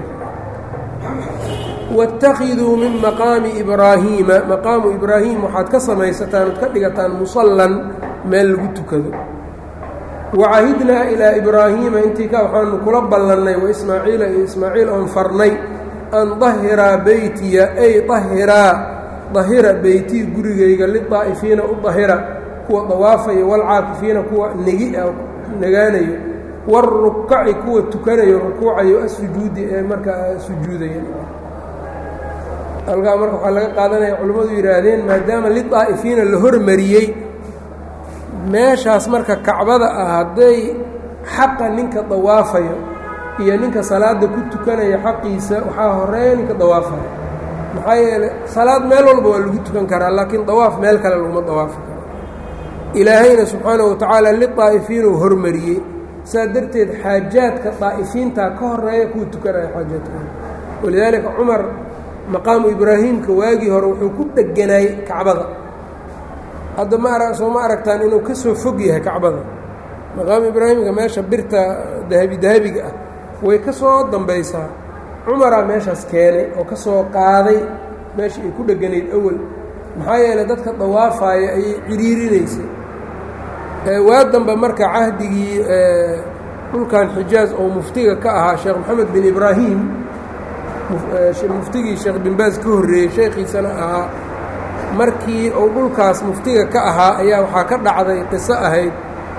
wاtakiduu min maqaami ibraahiima maqaamu ibraahim waxaad ka samaysataan ood ka dhigataan musallan meel lagu tukado wacahidnaa ilaa ibraahiima intii ka waxaanu kula ballannay waismaaciila iyo ismaaciil oon farnay an dahiraa beytiya ay dahiraa dahira beytii gurigayga lidaa'ifiina u dahira kuwa dawaafaya walcaakifiina kuwa negi ah nagaanayo warukaci kuwa tukanayo rukuucayo asujuudi ee markaa sujuudaya halkaa marka waxaa laga qaadanaya culimmadu yidhaahdeen maadaama lidaa'ifiina la hormariyey meeshaas marka kacbada ah hadday xaqa ninka dawaafayo iyo ninka salaada ku tukanaya xaqiisa waxaa horeeya ninka dawaafaya maxaa yeeley salaad meel walba waa lagu tukan karaa laakiin dawaaf meel kale laguma dawaafi karo ilaahayna subxaanahu watacaala lidaa'ifiinuu hormariyey saa darteed xaajaadka daa'ifiintaa ka horeeya kuwa tukanaya xaajaadkooda walidaalika cumar maqaamu ibraahiimka waagii hore wuxuu ku dheganaay kacbada hadda ma ara soo ma aragtaan inuu ka soo fog yahay kacbada maqaamu ibraahimka meesha birta dahabi dahabiga ah way ka soo dambaysaa cumaraa meeshaas keenay oo ka soo qaaday meeshii ay ku dheganayd awel maxaa yeelay dadka dawaafaya ayay ciriirinaysay waa dambe marka cahdigii dhulkan xijaaz oo muftiga ka ahaa sheekh moxamed bin ibraahim muftigii sheekh bin baas ka horreeyey sheekhiisana ahaa markii uu dhulkaas muftiga ka ahaa ayaa waxaa ka dhacday qiso ahayd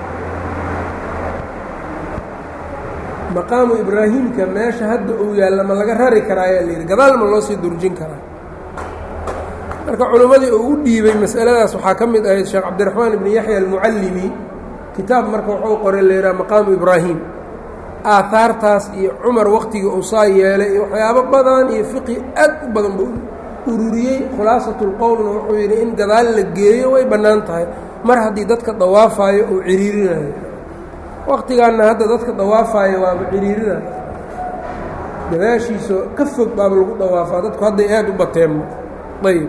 maqaamu ibraahimka meesha hadda uu yaalla ma laga rari karaa ayaa layidhi gadaal ma loo sii durjin karaa marka culimmadii uu u dhiibay masaladaas waxaa ka mid ahayd sheekh cabdiraxmaan ibni yaxya almucallimi kitaab marka wuxuu qoray layidhaha maqaamu ibraahim aahaartaas iyo cumar wakhtigii uu saa yeelay iyo waxyaabo badan iyo fiqi aad u badan buu ururiyey khulaasatulqowlna wuxuu yidhi in gadaal la geeyo way bannaan tahay mar haddii dadka dawaafayo uu ciriirinayo wakhtigaanna hadda dadka dawaafaya waaba ciriirinayo gadaashiisa ka fog baaba lagu dawaafaa dadku hadday aad u bateenmo ayb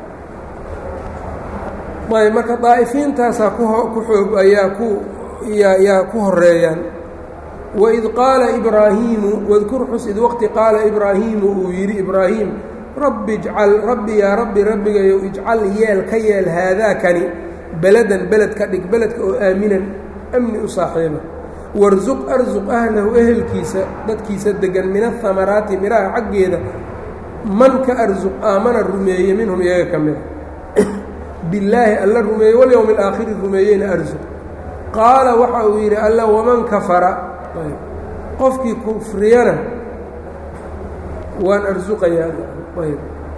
ayb marka daa'ifiintaasaa ku xoog ayaa ku yaa ku horeeyaan waid qaala ibraahiimu wadkur xus id waqti qaala ibraahiimu uu yidhi ibraahim rabbi ijcal rabbi yaa rabbi rabbigayow ijcal yeel ka yeel haadaakani beladan beled ka dhig beledka oo aaminan amni u saaxiiba warsuq arsuq ahlahu ehelkiisa dadkiisa degan min ahamaraati midhaha xaggeeda man ka arsuq aamana rumeeye minhum iyaga ka mida billaahi alla rumeeye walyowmi alaakhiri rumeeyeyna arsuq qaala waxa uu yidhi alla waman kafara qofkii kufriyana waan arsuqayaa ayb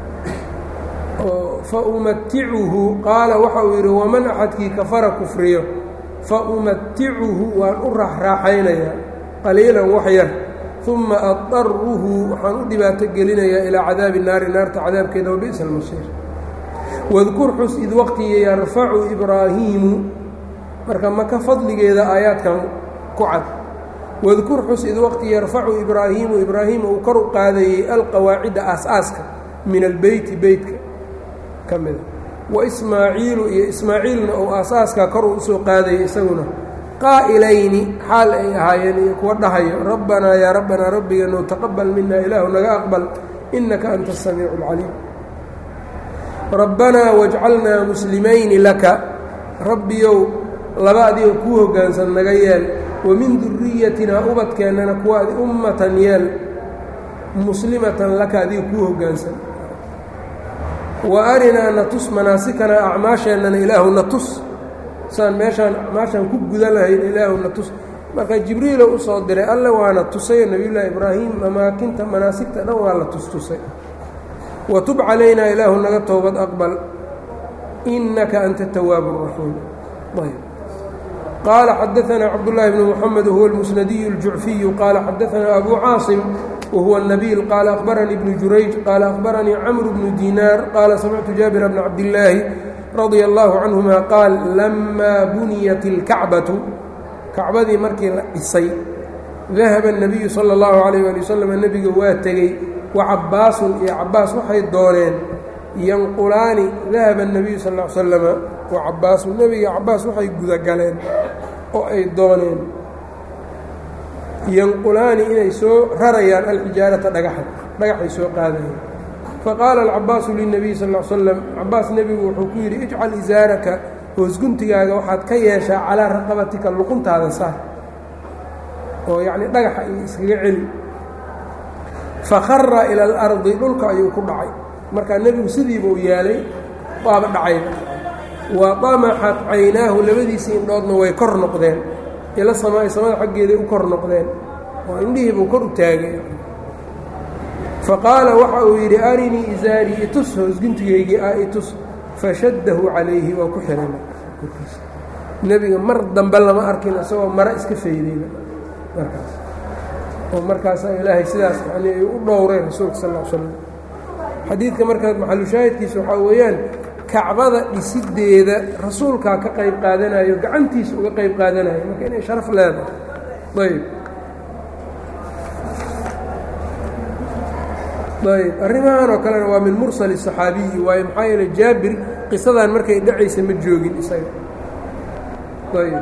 fa umaticuhu qaala waxa uu yidhi waman axadkii kafara kufriyo fa umaticuhu waan u raaxraaxaynayaa qaliilan wax yar uma adaruhu waxaan u dhibaato gelinayaa ilaa cadaabi naari naarta cadaabkeeda wa bi'sa almasiir wadkur xus id waqtigii yarfacu ibraahiimu marka maka fadligeeda aayaadkan ku cad wadkur xus id waqti yarfacu ibraahiimu ibraahim uu kor u qaadayey alqawaacida aas-aaska min albeyti beytka ka mida wa ismaaciilu iyo ismaaciilna uu aas-aaskaa kor uu usoo qaadayay isaguna qaa'ilayni xaal ay ahaayeen iyo kuwa dhahayo rabbanaa yaa rabbanaa rabbigeenu taqabal mina ilaahu naga aqbal innaka anta asamiicu alcaliim rabbanaa wajcalnaa muslimayni laka rabbiyow laba adiga kuu hoggaansan naga yeel wamin duriyatinaa ubadkeennana kuwa ummatan yeel muslimatan laka adiga kuu hoggaansan wa arinaa natus manaasikana acmaasheennana ilaahu natus saan meeshaan acmaashaan ku guda lahayn ilaahu natus marka jibriilo u soo diray alle waana tusayo nebiyullaahi ibraahim amaakinta manaasigta dhan waa la tustusay watub calaynaa ilaahu naga toobad aqbal innaka anta tawaabu raxiim ayb qaala xadaanaa cabdullaahi bnu muxamed wahuwa almusnadiyu aljucfiyu qaala xadaanaa abu caasim wahuwa nabiil qaala akhbaranii bnu jurayj qaala akhbaranii camru bnu dinaar qaala samictu jaabira bna cabdillaahi radia allaahu canhuma qaal lamaa buniyat ilkacbatu kacbadii markii la dhisay dahaba الnabiyu salى اllahu calayh ali wasalam nebiga waa tegey wacabaasun iyo cabaas waxay dooneen yanqulaani dahaba الnabiyu sal ا l slama wacabaasun nebiga cabaas waxay gudagaleen oo ay dooneen yanqulaani inay soo rarayaan alxijaarata dhagaxa dhagaxay soo qaadayeen faqaala alcabaasu lilnabiy sal l slam cabaas nebigu wuxuu ku yidhi ijcal isaaraka hoosguntigaaga waxaad ka yeeshaa calaa raqabatika luquntaada saar oo yacni dhagaxa iyo iskaga celi fakhara ila alardi dhulka ayuu ku dhacay markaa nebigu sidiiba u yaalay waaba dhacayba wa damaxat caynaahu labadiisii indhoodna way kor noqdeen ila samaai samada xaggeeday u kor noqdeen oo indhihiibuu kor u taagay faqaala waxa uu yidhi arinii izaarii itus hoosguntigaygii ah itus fashaddahu calayhi waa ku xihay korkiisa nebiga mar dambe lama arkin isagoo mare iska faydayba markaas oo markaasaa ilaahay sidaas yani ay u dhowreen rasuulka sal l slam xadiidka markaa maxalushaahidkiisa waxaa weeyaan kacbada dhisideeda rasuulkaa ka qayb qaadanayo gacantiisa uga qayb qaadanayo marka inay sharaf leedahay ayb ayb arrimahan oo kalena waa min mursal الصaxaabiyi waayo maxaa yeele jaabir qisadan markay dhacaysa ma joogin isaga ayb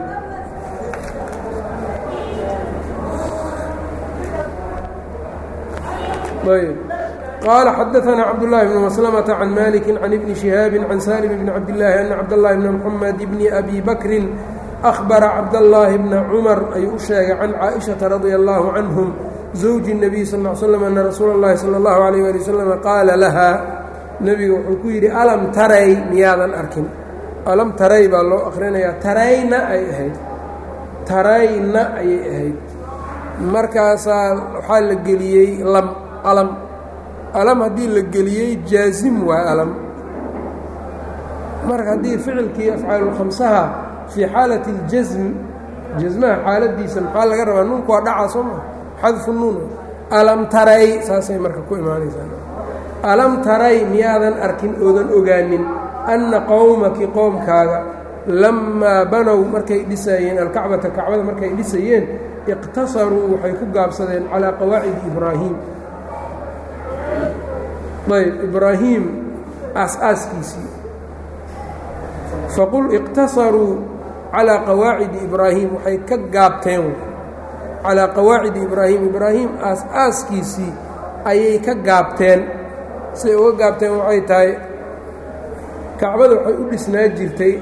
ayb qال xdثna cبداللahi بن مسلمة عن مالك عن بن شهاaب عن سالم بن عبداللahi أن cبداللahi بن محمد بن أbي بكri أخبر cبداللahi بن cمر ayuu u sheegay can cائشhaةa رaضي الله عنهم زوج النبي صلى اه علي سلم أن رsuuل الlahi صلى الله عليه ولي وسلم qاala لaha nebiga wuxuu ku yidhi alam taray miyaadan arkin alam taray baa loo akrinayaa tarayna ay ahayd tarayna ayay ahayd markaasaa waxaa la geliyey lam alam alam haddii la geliyey jaazim waa alam marka haddii ficilkii afcaalulkhamsaha fii xaalati اljasm jasmaha xaaladiisa maxaa laga rabaa nuunku waa dhacaa soo maa xadfu nuun alam taray saasay marka ku imaanaysaa alam taray miyaadan arkin oodan ogaanin anna qowmaki qoomkaaga lammaa banow markay dhisaayeen alkacbata kacbada markay dhisayeen iqtasaruu waxay ku gaabsadeen calaa qawaacidi ibraahim ayb ibraahim aas-aaskiisii faqul iqtasaruu calaa qawaacidi ibraahim waxay ka gaabteen calaa qawaacidi ibraahim ibraahim aas-aaskiisii ayay ka gaabteen siday uga gaabteen waxay tahay kacbada waxay u dhisnaa jirtay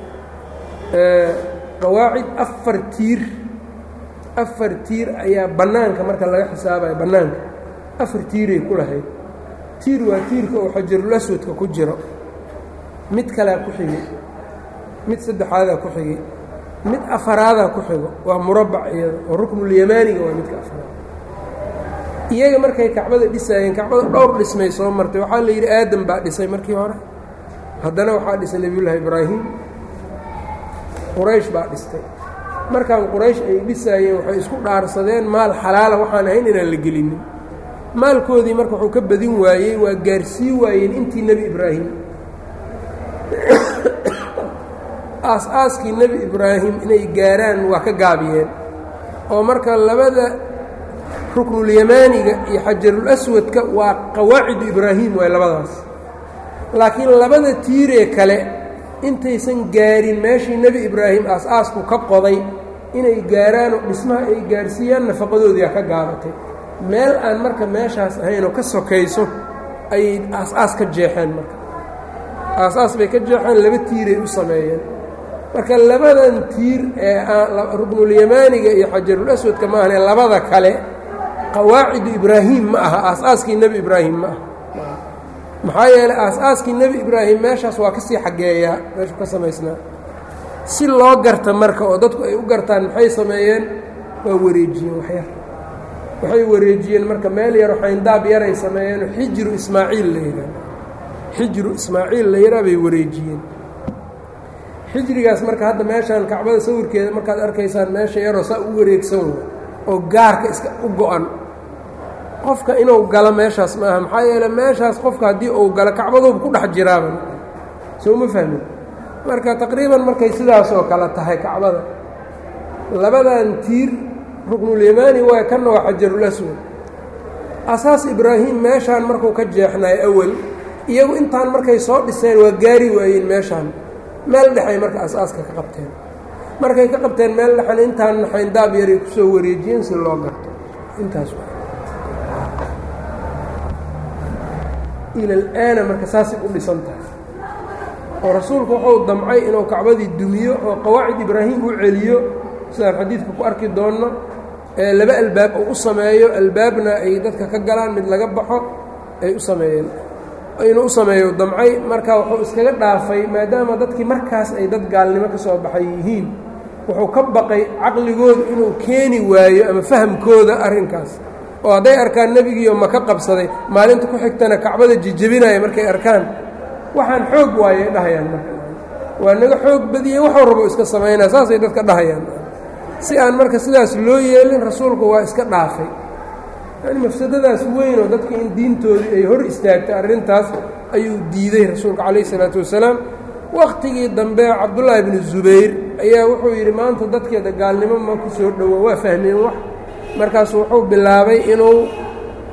qawaacid afar tiir afar tiir ayaa bannaanka marka laga xisaabayo bannaanka afar tiiray ku lahayd tiir waa tiirka oo xajarulaswadka ku jiro mid kalea ku xigay mid saddexaadaa ku xigay mid afaraadaa ku xigo waa murabbac iyada oo ruknulyamaaniga waa midka afaraad iyaga markay kacbada dhisaayeen kacbada dhowr dhismay soo martay waxaa la yidhi aadam baa dhisay markii hore haddana waxaa dhisay nebiyullaahi ibraahim quraysh baa dhistay markaan quraysh ay dhisaayeen waxay isku dhaarsadeen maal xalaala waxaan ahayn inaan la gelinin maalkoodii marka wuxuu ka badin waayey waa gaarsii waayeen intii nebi ibraahim aas-aaskii nebi ibraahim inay gaaraan waa ka gaabiyeen oo marka labada ruknulyamaaniga iyo xajarul aswadka waa qawaacidu ibraahim waay labadaas laakiin labada tiiree kale intaysan gaarin meeshii nebi ibraahim aas-aasku ka qoday inay gaaraanoo dhismaha ay gaarsiiyaan nafaqadoodiia ka gaabatay meel aan marka meeshaas ahaynoo ka sokayso ayay aas-aas ka jeexeen marka aas-aas bay ka jeexeen laba tiiray u sameeyeen marka labadan tiir ee ruknulyamaaniga iyo xajarul aswadka maahane labada kale qawaacidu ibraahim ma aha aas-aaskii nebi ibraahim ma aha maxaa yeelay aas-aaskii nebi ibraahim meeshaas waa ka sii xageeyaa meeshu ka samaysnaa si loo garta marka oo dadku ay u gartaan maxay sameeyeen waa wareejiyeen waxyar waxay wareejiyeen marka meel yaro xayndaab yaray sameeyeenoo xijiru ismaaciil la yidhaah xijiru ismaaciil la yidhaah bay wareejiyeen xijrigaas marka hadda meeshaan kacbada sawirkeeda markaad arkaysaan meesha yaroo saa u wareegsan wa oo gaarka iska u go-an qofka inuu galo meeshaas maaha maxaa yeele meeshaas qofka haddii uu galo kacbaduuba ku dhex jiraaba soo ma fahmin marka taqriiban markay sidaas oo kale tahay kacbada labadan tiir ruknulyamaani waay kana waa xajarul aswad asaas ibraahim meeshaan markuu ka jeexnayo awal iyagu intaan markay soo dhiseen waa gaari waayeen meeshaan meel dhexay marka as-aaska ka qabteen markay ka qabteen meel dhexan intaan xayndaab yaray kusoo wareejiyeen si loo garto intaas ilal-aana marka saasay u dhisan tahay oo rasuulku wuxuu damcay inuu kacbadii dumiyo oo qawaacid ibraahim u celiyo sidaan xadiidka ku arki doonno ee laba albaab uu u sameeyo albaabna ay dadka ka galaan mid laga baxo ay u sameeyeen inuu u sameeyo damcay marka wuxuu iskaga dhaafay maadaama dadkii markaas ay dad gaalnimo ka soo baxay yihiin wuxuu ka baqay caqligooda inuu keeni waayo ama fahamkooda arrinkaas oo hadday arkaan nebigiioo maka qabsaday maalinta ku xigtana kacbada jijebinaya markay arkaan waxaan xoog waayay dhahayaan marka waa naga xoog badiyey waxuu rabo iska samaynaa saasay dadka dhahayaan si aan marka sidaas loo yeelin rasuulku waa iska dhaafay yani mafsadadaas weyn oo dadka in diintoodii ay hor istaagtay arrintaas ayuu diiday rasuulka calayh isalaatu wasalaam wakhtigii dambe cabdullaahi bnu zubayr ayaa wuxuu yidhi maanta dadkeeda gaalnimo ma ku soo dhowo waa fahmeen wax markaasu wuxuu bilaabay inuu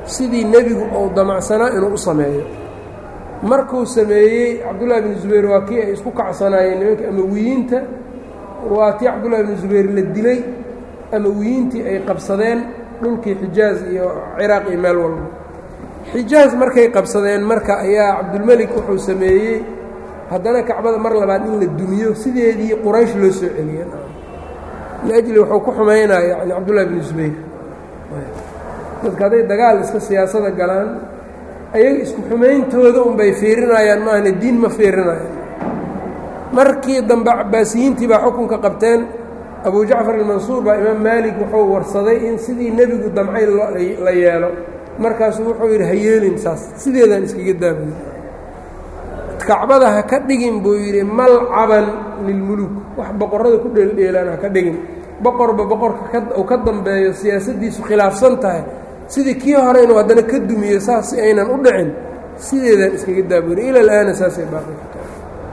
sidii nebigu uu damacsanaa inuu u sameeyo markuu sameeyey cabdullahi bnu zubayr waa kii ay isku kacsanaayeen nimanka amawiyiinta waa tii cabdullahi bnu zubayr la dilay amawiyiintii ay qabsadeen dhulkii xijaaz iyo ciraaq iyo meel walba xijaaz markay qabsadeen marka ayaa cabdulmelik wuxuu sameeyey haddana kacbada mar labaad in la dumiyo sideedii quraysh loo soo celiye liajli wuxuu ku xumaynaya yani cabdullahi bnu zubayr dadka hadday dagaal iska siyaasada galaan ayaga isku xumayntooda unbay fiirinayaan maahane diin ma fiirinayaan markii dambe cabaasiyiintii baa xukunka qabteen abu jacfar almansuur baa imaam maalik wuxuu warsaday in sidii nebigu damcay la yeelo markaasuu wuxuu yidhi ha yeelin saas sideedaan iskaga daabuy kacbada ha ka dhigin buu yidhi malcaban lilmuluk wax boqorrada ku dheeldheelaan ha ka dhigin boqorba boqorka uu ka dambeeyo siyaasaddiisu khilaafsan tahay sidii kii hore inuu haddana ka dumiyo saas si aynan u dhicin sideedaan iskaga daabuyn ila alaana saasay baaqi ku tahay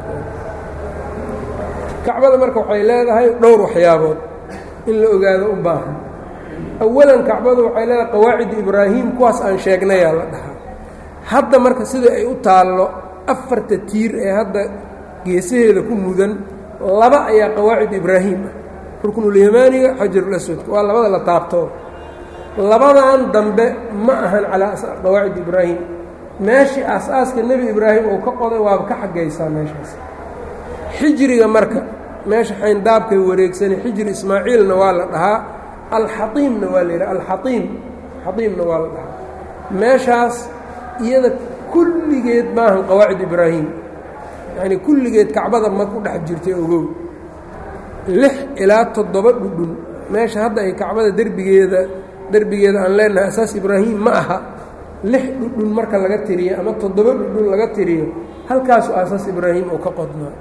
kacbada marka waxay leedahay dhowr waxyaabood in la ogaado u baahan awalan kacbadu waxay leedahay qawaacidu ibraahim kuwaas aan sheegnayaa la dhahaa hadda marka sida ay u taallo afarta tiir ee hadda geesaheeda ku mudan laba ayaa qawaacidu ibraahim ah ruknulyamaaniga xajarulaswadka waa labada la taabto labadan dambe ma ahan calaa qawaacid ibraahim meeshii aas-aaska nebi ibraahim uu ka qoday waaba ka xagaysaa meeshaas xijriga marka meesha xayndaabkay wareegsanay xijri ismaaciilna waa la dhahaa alxaiimna waa la yidhaha alxaiim xaiimna waa la dhahaa meeshaas iyada kulligeed maahan qawaacid ibraahim yacnii kulligeed kacbada ma ku dhex jirtay ogow lix ilaa toddoba dhudhun meesha hadda ay kacbada derbigeeda derbigeeda aan leenahay asaas ibraahim ma aha lix dhudhun marka laga tiriyo ama toddoba dhudhun laga tiriyo halkaasu asaas ibraahim oo ka qodnaa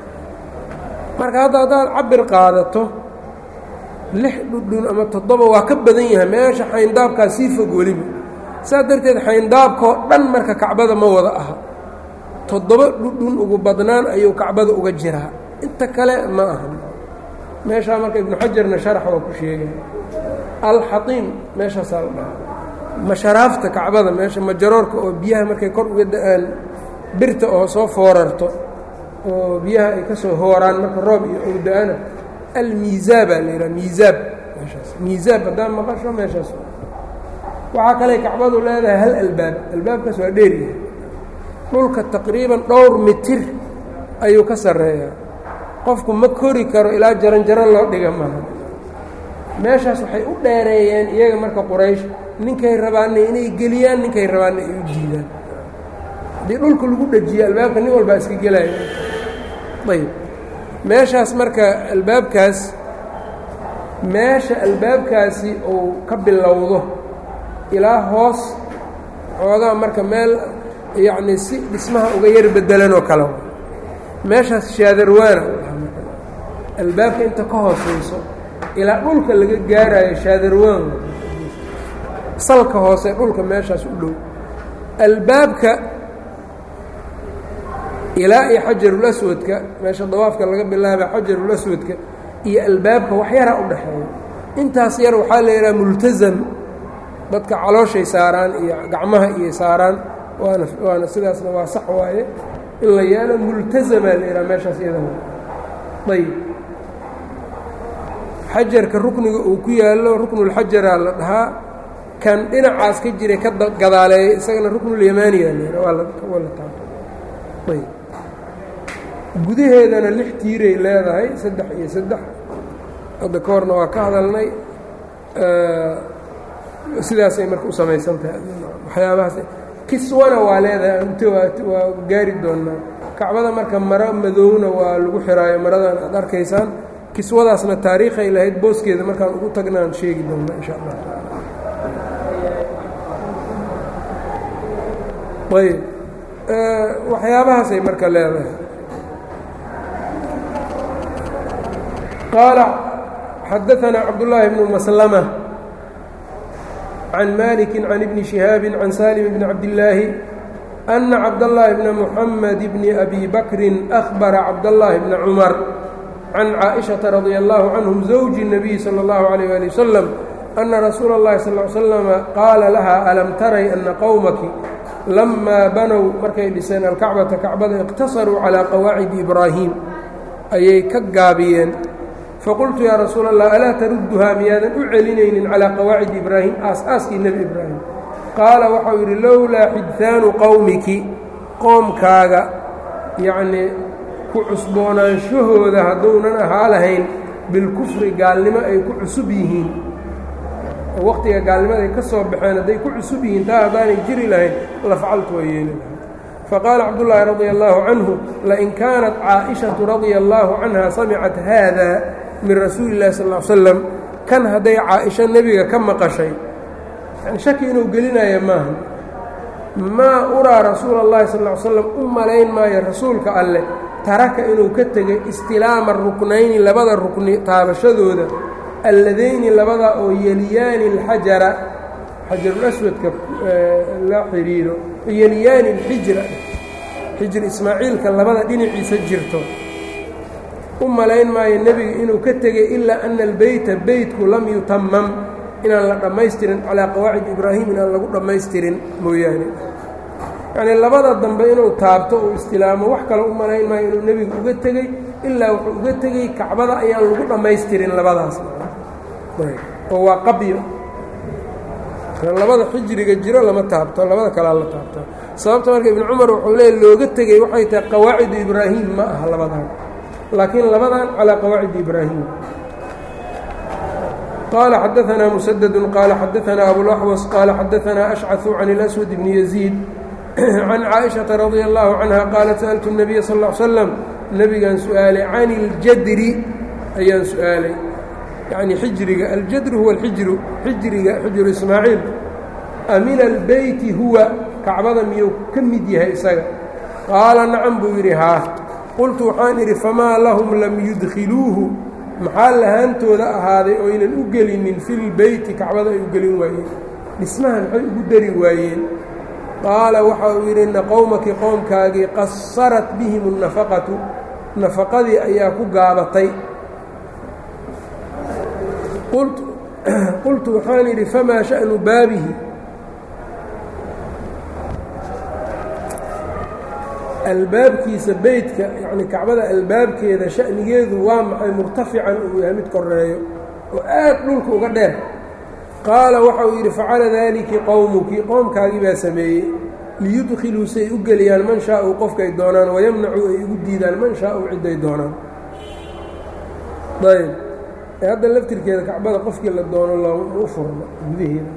marka hadda haddaad cabir qaadato lix dhudhun ama toddoba waa ka badan yahay meesha xayndaabkaa sii fog weliba saas darteed xayndaabkoo dhan marka kacbada ma wada aha toddoba dhudhun ugu badnaan ayuu kacbada uga jiraa inta kale ma aha meeshaa marka ibnu xajarna sharax waa ku sheegay alxaiim meeshaasaa la dhaha masharaafta kacbada meesha majaroorka oo biyaha markay kor uga da-aan birta oo soo foorarto oo biyaha ay ka soo hooraan marka roob iyo ou da-ana almiizaabaa la yidhaha miizaab meeshaas miizaab haddaan maqasho meeshaas waxaa kale kacbadu leedahay hal albaab albaabkaas waa dheeryahay dhulka taqriiban dhowr mitir ayuu ka sarreeyaa qofku ma kori karo ilaa jaranjaro loo dhiga maaha meeshaas waxay u dheereeyeen iyaga marka quraysh ninkay rabaanna inay geliyaan ninkay rabaanna ay u diidaan haddii dhulka lagu dhejiyo albaabka nin walbaa iska gelaya ayb meeshaas marka albaabkaas meesha albaabkaasi uu ka bilowdo ilaa hoos xoogaa marka meel yacnii si dhismaha uga yar bedelan oo kale meeshaas shaadarwaana albaabka inta ka hooseyso ilaa dhulka laga gaarayo shaadarwaan salka hoose dhulka meeshaas u dhow albaabka ilaa iyo xajarulaswadka meesha dawaafka laga bilaaba xajarulaswadka iyo albaabka wax yaraa u dhexeeya intaas yar waxaa la yidhaha multasam dadka calooshay saaraan iyo gacmaha iyo saaraan waana waana sidaasna waa sax waaye in la yaalo multasamaa la yidhaha meeshaas iyadana ayb xajarka rukniga uu ku yaallo ruknulxajaraa la dhahaa kan dhinacaas ka jiray ka gadaaleeya isagana ruknulyamaaniya la yidhaha waa la waa la taabto ayb gudaheedana lix tiiray leedahay saddex iyo saddex hadda ka horna waa ka hadalnay sidaasay marka u samaysan tahay waxyaabahaas kiswana waa leedahay int waa gaari doonaa kacbada marka maro madowna waa lagu xiraayo maradan aad arkaysaan kiswadaasna taariikhay lahayd booskeeda markaan ugu tagnaan sheegi doona insha allah taala ayb waxyaabahaasay marka leedahay qaala xadaanaa cabdullaahi bnu maslama can maliki can ibni shihaabi can salim bni cabdillaahi ana cabdallaahi bna muxamed bni abi bakrin ahbara cabdallaahi bna cumar can caaئiشhaةa radي اllahu canهum zawji الnabiy salى اllahu عalيyه ali wasalam أna rasuula الlahi sal ly slama qaala laha alam taray ana qowmaki lamaa banow markay dhiseen alkacbata kacbada iqtasaruu calىa qawaacidi ibraahim ayay ka gaabiyeen faqultu yaa rasuul الlah alaa tarudduhaa miyaadan u celinaynin calىa qawaacidi ibraahim aas-aaskii nebi ibraahim qaala waxau yidhi lowlaa xidhaanu qowmiki qoomkaaga yacnii ku cusboonaanshahooda hadduunan ahaa lahayn bilkufri gaalnimo ay ku cusub yihiin oo waqtiga gaalnimada ay ka soo baxeen hadday ku cusub yihiin taa haddaanay jiri lahayn la facaltu waa yeeli lahay faqaala cabdullaahi radia allaahu canhu lain kaanat caaishatu radia allaahu canha samicat haada min rasuuli illahi sal l slam kan hadday caaisho nebiga ka maqashay yani shaki inuu gelinaya maaha maa uraa rasuula اllahi sal ly slam u malayn maayo rasuulka alleh taraka inuu ka tegay istilaama ruknayni labada rukni taabashadooda alladayni labada oo yeliyaani اlxajara xajarulaswadka la xidhiiro yeliyaani اlxijra xijir ismaaciilka labada dhinaciisa jirto u malayn maayo nebiga inuu ka tegay ilaa ana albeyta beytku lam yutamam inaan la dhammaystirin calaa qawaacid ibraahim inaan lagu dhammaystirin mooyaane yacnii labada dambe inuu taabto uu istilaamo wax kale u malayn maayo inuu nebigu uga tegey ilaa wuxuu uga tegey kacbada ayaan lagu dhammaystirin labadaas oo waa qabyo labada xijriga jiro lama taabto labada kalea la taabto sababta marka ibnu cumar wuxuu leey looga tegey waxay tahay qawaacidu ibraahim ma aha labadan laakiin labadan calaa qawaacidi ibraahim qال xdثna مسدد qال xdثna أبوالأحوص qال xdثna أشcث عن الأسود بن يزيد عن cائشhaةa رضي الله عنها qالت سألت النبي صلى اه علي وسلم نبgaan su-aalay عن الjadri ayaan su-aalay yعnي xijriga aljadr huwa اxijru xijriga xijru ismaaعيil amin الbeyti huwa kacbada miyuu ka mid yahay isaga qaala nacam buu yidhi haa qultu waxaan idhi famaa lahm lam yudkiluuhu maxaa lahaantooda ahaaday oynan u gelinin filbeyti kacbada ay u gelin waayeen dhismaha maxay ugu dari waayeen qaala waxa uu yidhi inna qowmaki qowmkaagii qasarat bihim الnafaqatu nafaqadii ayaa ku gaabatay qultu waxaan idhi famaa sha'nu baabihi albaabkiisa beytka yacni kacbada albaabkeeda sha'nigeedu waa maxay murtafican uu yahay mid koreeyo oo aad dhulka uga dheer qaala waxa uu yidhi facala daaliki qowmuki qowmkaagii baa sameeyey liyudkhiluu say u geliyaan man shaau qofkay doonaan wayamnacuu ay ugu diidaan man shaau cidday doonaan ayb ee hadda laftirkeeda kacbada qofkii la doono looma u furno gudaheeda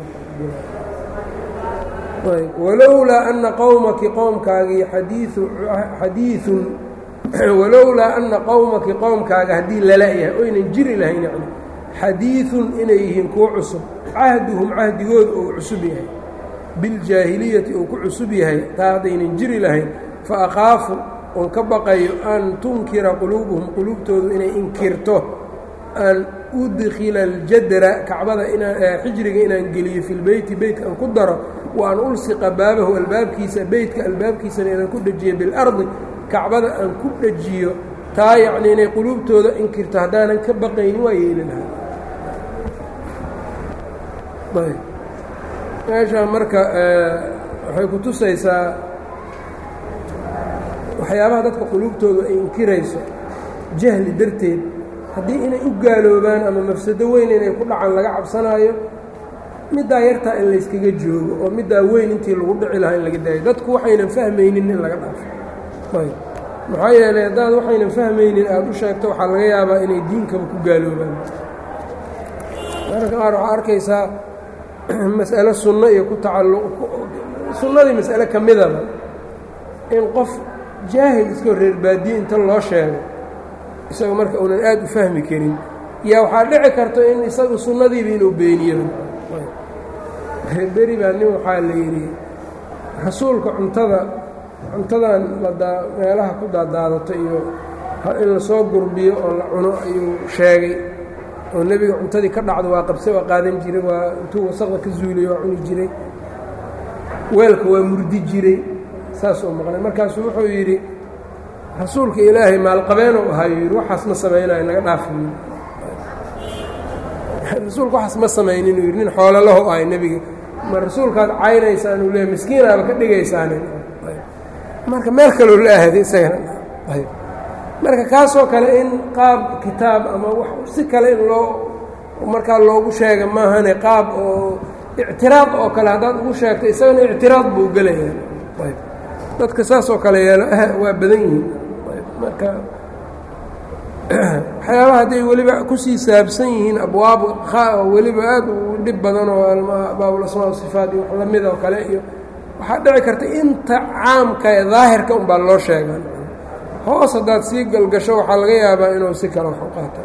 walowlaa ana qowmaki qowmkaagii xadiiun walowlaa ana qowmaki qowmkaaga haddii lala-yahay oynan jiri lahayn yani xadiiثun inay yihiin kuwo cusub cahduhum cahdigooda ou cusub yahay biljaahiliyati uu ku cusub yahay taa haddaynan jiri lahayn faakaafu oon ka baqayo an tunkira quluubuhum quluubtoodu inay inkirto an udkila aljadra kacbada xijriga inaan geliyo fi lbeyti beytka aan ku daro wa an ulsiqa baabahu albaabkiisa beytka albaabkiisana inaan ku dhejiyo bilardi kacbada aan ku dhejiyo taa yacni inay quluubtooda inkirto haddaanan ka baqaynin waa yeeli lahaa meeshaa marka waxay ku tusaysaa waxyaabaha dadka quluubtooda ay inkirayso jahli darteed haddii inay u gaaloobaan ama mafsado weyn inay ku dhacaan laga cabsanaayo middaa yartaa in layskaga joogo oo middaa weyn intii lagu dhici lahaa in laga daayo dadku waxaynan fahmaynin in laga dhaafo ayb maxaa yeelay haddaad waxaynan fahmaynin aada u sheegto waxaa laga yaabaa inay diinkaba ku gaaloobaan mararka qaar waxaa arkaysaa mas'alo sunno iyo ku tacalluq sunnadii mas'ale ka midaba in qof jaahil iskao reer baadiye inta loo sheego isaga marka uunan aada u fahmi karin yaa waxaa dhici karta in isagu sunnadiiba inuu beeniyo beri baa nin waxaa la yidhi rasuulka cuntada cuntadan ladaa meelaha ku daadaadato iyo in lasoo gurbiyo oo la cuno ayuu sheegay oo nebiga cuntadii ka dhacdo waa qabse waa qaadan jiray waa intuu wasaqda ka zuuliyo waa cuni jiray weelka waa murdi jiray saasuu maqlay markaasuu wuxuu yidhi rasuulka ilaahay maalqabeenuu ahaayuu yidhi waxaas ma samaynayo naga dhaafi rasuulku waxaas ma samaynin uu yidhi nin xoolo laho ahay nebiga ma rasuulkaad caynaysaan uu leey miskiinaaba ka dhigaysaane marka meel kaloo la ahday isagana ayb marka kaasoo kale in qaab kitaab ama wax si kale in loo markaa loogu sheega maahane qaab oo ictiraad oo kale haddaad ugu sheegto isagana ictiraad buu gelayaa ayb dadka saas oo kale yeelo waa badan yihiin marka waxyaabaha hadday weliba kusii saabsan yihiin abwaab weliba aad u dhib badan oo baabul asmaa wasifaat iyo wax lamid oo kale iyo waxaa dhici karta inta caamka ee daahirka unbaa loo sheegaa hoos haddaad sii galgasho waxaa laga yaabaa inuu si kale wax u qaato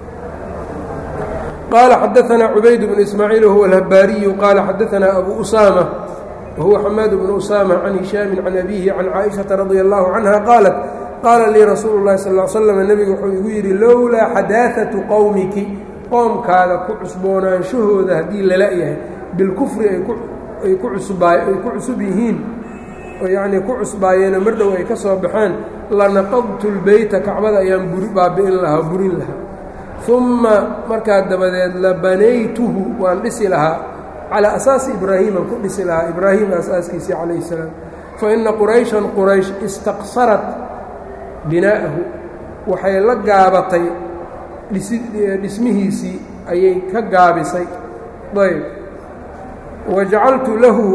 qaala xadaanaa cubayd bnu ismaaciil wahuwa alhabaariyu qaala xadaanaa abu usaama wahuwa xamaad bnu usaama can hishaamin can abiihi can caaishata radia allahu canha qaalat qaala lii rasuulu llahi sal l slam nebigu wuxuu igu yidhi lowlaa xadaahatu qowmiki qoomkaada ku cusboonaanshahooda haddii lala yahay bilkufri ay ku cusbay ay ku cusub yihiin oo yacnii ku cusbaayeenoo mar dhow ay ka soo baxeen lanaqadtu lbeyta kacbada ayaan buri baabi'in lahaa burin lahaa umma markaa dabadeed labanaytuhu waan dhisi lahaa calaa asaasi ibraahiiman ku dhisi lahaa ibraahim asaaskiisii calayhi salaam fa inna qurayshan quraysh istaqsarat binaa'ahu waxay la gaabatay dhismihiisii ayay ka gaabisay ayb wajacaltu lahu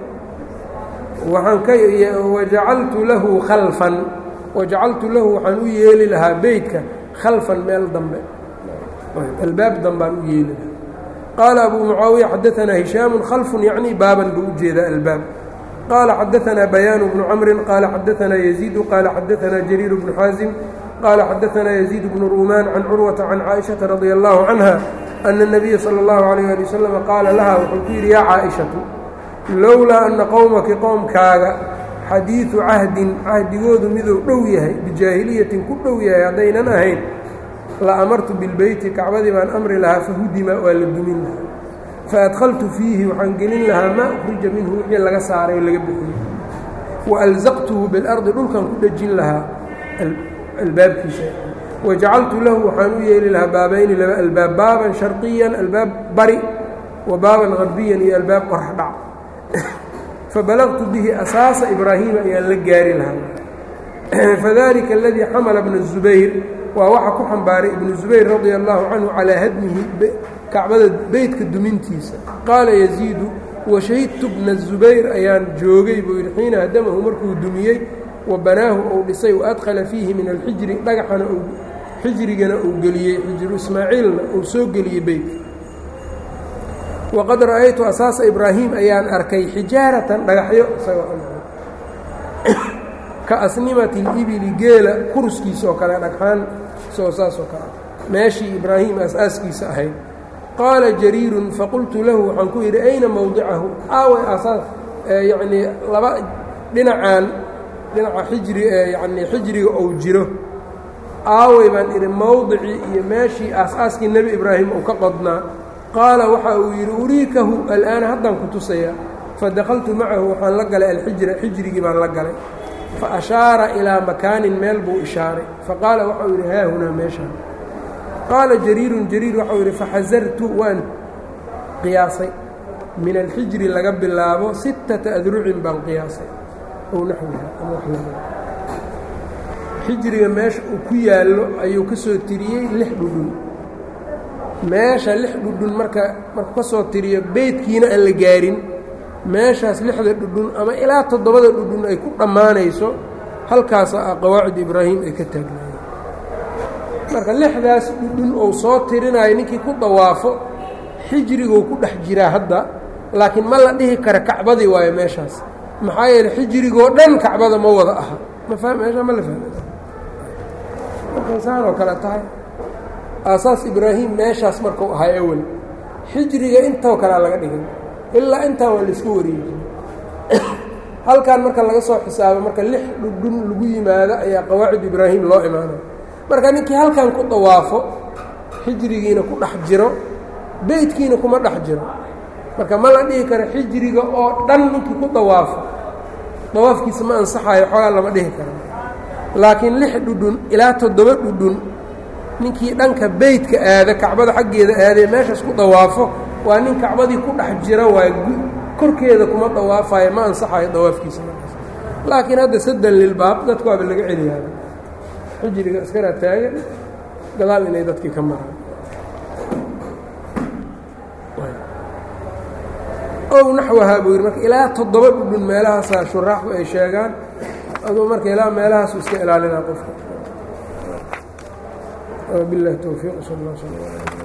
waxaan ka wajacaltu lahu khalfan wajacaltu lahu waxaan u yeeli lahaa beytka khalfan meel dambe albaab dambaan u yeeli lahaa qaala abuu mucaawiya xadaanaa hishaamu khalfun yacni baaban buu u jeedaa albaab qaala xadaanaa bayaanu bnu camrin qaala xadaanaa yaziidu qaala xadaanaa jariiru bnu xaasim qaala xadaanaa yaziid bnu ruumaan can curwata can caaishata radia allahu canha ana الnabiya salى اllahu alayh ali wasalam qaala laha wuxuu ku yidhi yaa caaishatu lowlaa ana qowmaki qowmkaaga xadiidu cahdin cahdigoodu miduu dhow yahay bijaahiliyatin ku dhow yahay haddaynan ahayn la amartu bilbeyti kacbadii baan amri lahaa fahudima waa la dumin lahaa faadkhaltu fiihi waxaan gelin lahaa maa ukhrija minhu wixii laga saaray oo laga bixiyey waalzaqtuhu bilardi dhulkan ku dhejin lahaa albaabkiisa wajacaltu lahu waxaan u yeeli lahaa baabayni laba albaab baaban sharqiyan albaab bari wa baaban qarbiyan iyo albaab qorax dhac fabalagtu bihi asaasa ibraahiima ayaan la gaari lahaa fadalika aladii xamala bna zubayr waa waxa ku xambaaray ibnu zubayr radia allahu canhu calaa hadmihi kacbada beytka dumintiisa qaala yaziidu washahidtu bna zubayr ayaan joogay buu yidhi xiina hadamahu markuu dumiyey wa banaahu uu dhisay waadkhala fiihi min alxijri dhagaxana xijrigana uu geliyey xijru ismaaciilna uu soo geliyey beyt waqad ra'aytu asaasa ibraahim ayaan arkay xijaaratan dhagaxyo isagoo ka asnimati libili geela kuruskiisa oo kale dhagxaan isagoo saas oo kale meeshii ibraahim asaaskiisa ahayd qaala jariirun faqultu lahu waxaan ku yidhi ayna mowdicahu aaway asaas yacnii laba dhinacaan dhinaca xijri yacnii xijriga ou jiro aaway baan idhi mowdicii iyo meeshii aas-aaskii nebi ibraahim uu ka qodnaa qaala waxa uu yidhi uriikahu al'aana haddaan ku tusayaa fadakaltu macahu waxaan la galay alxijra xijrigii baan la galay fa ashaara ilaa makaanin meel buu ishaaray faqaala waxau yidhi haahunaa meeshaan qaala jariirun jariir waxau yidhi faxasartu waan qiyaasay min alxijri laga bilaabo sittata adrucin baan qiyaasay ow naxwiha ama wax lamida xijriga meesha uu ku yaallo ayuu ka soo tiriyey lix dhudhun meesha lix dhudhun marka markuu ka soo tiriyo beydkiina aan la gaarin meeshaas lixda dhudhun ama ilaa toddobada dhudhun ay ku dhammaanayso halkaasa ah qawaacid ibraahim ay ka taagnaayeen marka lixdaas dhudhun ou soo tirinayo ninkii ku dawaafo xijriguu ku dhex jiraa hadda laakiin ma la dhihi kara kacbadii waayo meeshaas maxaa yeele xijrigoo dhan kacbada ma wada aha meeshaa ma la fahma markay saan oo kale tahay aasaas ibraahim meeshaas markuu ahaa awel xijriga intoo kalea laga dhigay ilaa intaan waa laisku wareejiyey halkan marka laga soo xisaabo marka lix dhudhun lagu yimaado ayaa qawaacid ibraahim loo imaanaya marka ninkii halkan ku dawaafo xijrigiina ku dhex jiro beydkiina kuma dhex jiro marka ma la dhihi karo xijriga oo dhan ninkii ku dawaafo dawaafkiisa ma ansaxayo xoogaa lama dhihi karo laakiin lix dhudhun ilaa toddoba dhudhun ninkii dhanka beytka aada kacbada xaggeeda aadee meeshaas ku dawaafo waa nin kacbadii ku dhex jira waa korkeeda kuma dawaafayo ma ansaxayo dawaafkiisa markaas laakiin hadda saddan lilbaab dadku waaba laga celiyaaba xijriga iskana taagan gadaal inay dadkii ka maraan ow naxwahaa buu yidhi marka ilaa toddoba dhudhun meelahaasaa shuraaxdu ay sheegaan aduu marka ilaa meelahaasu iska ilaalinaa qofka biاllahi towfiiq sal اl sl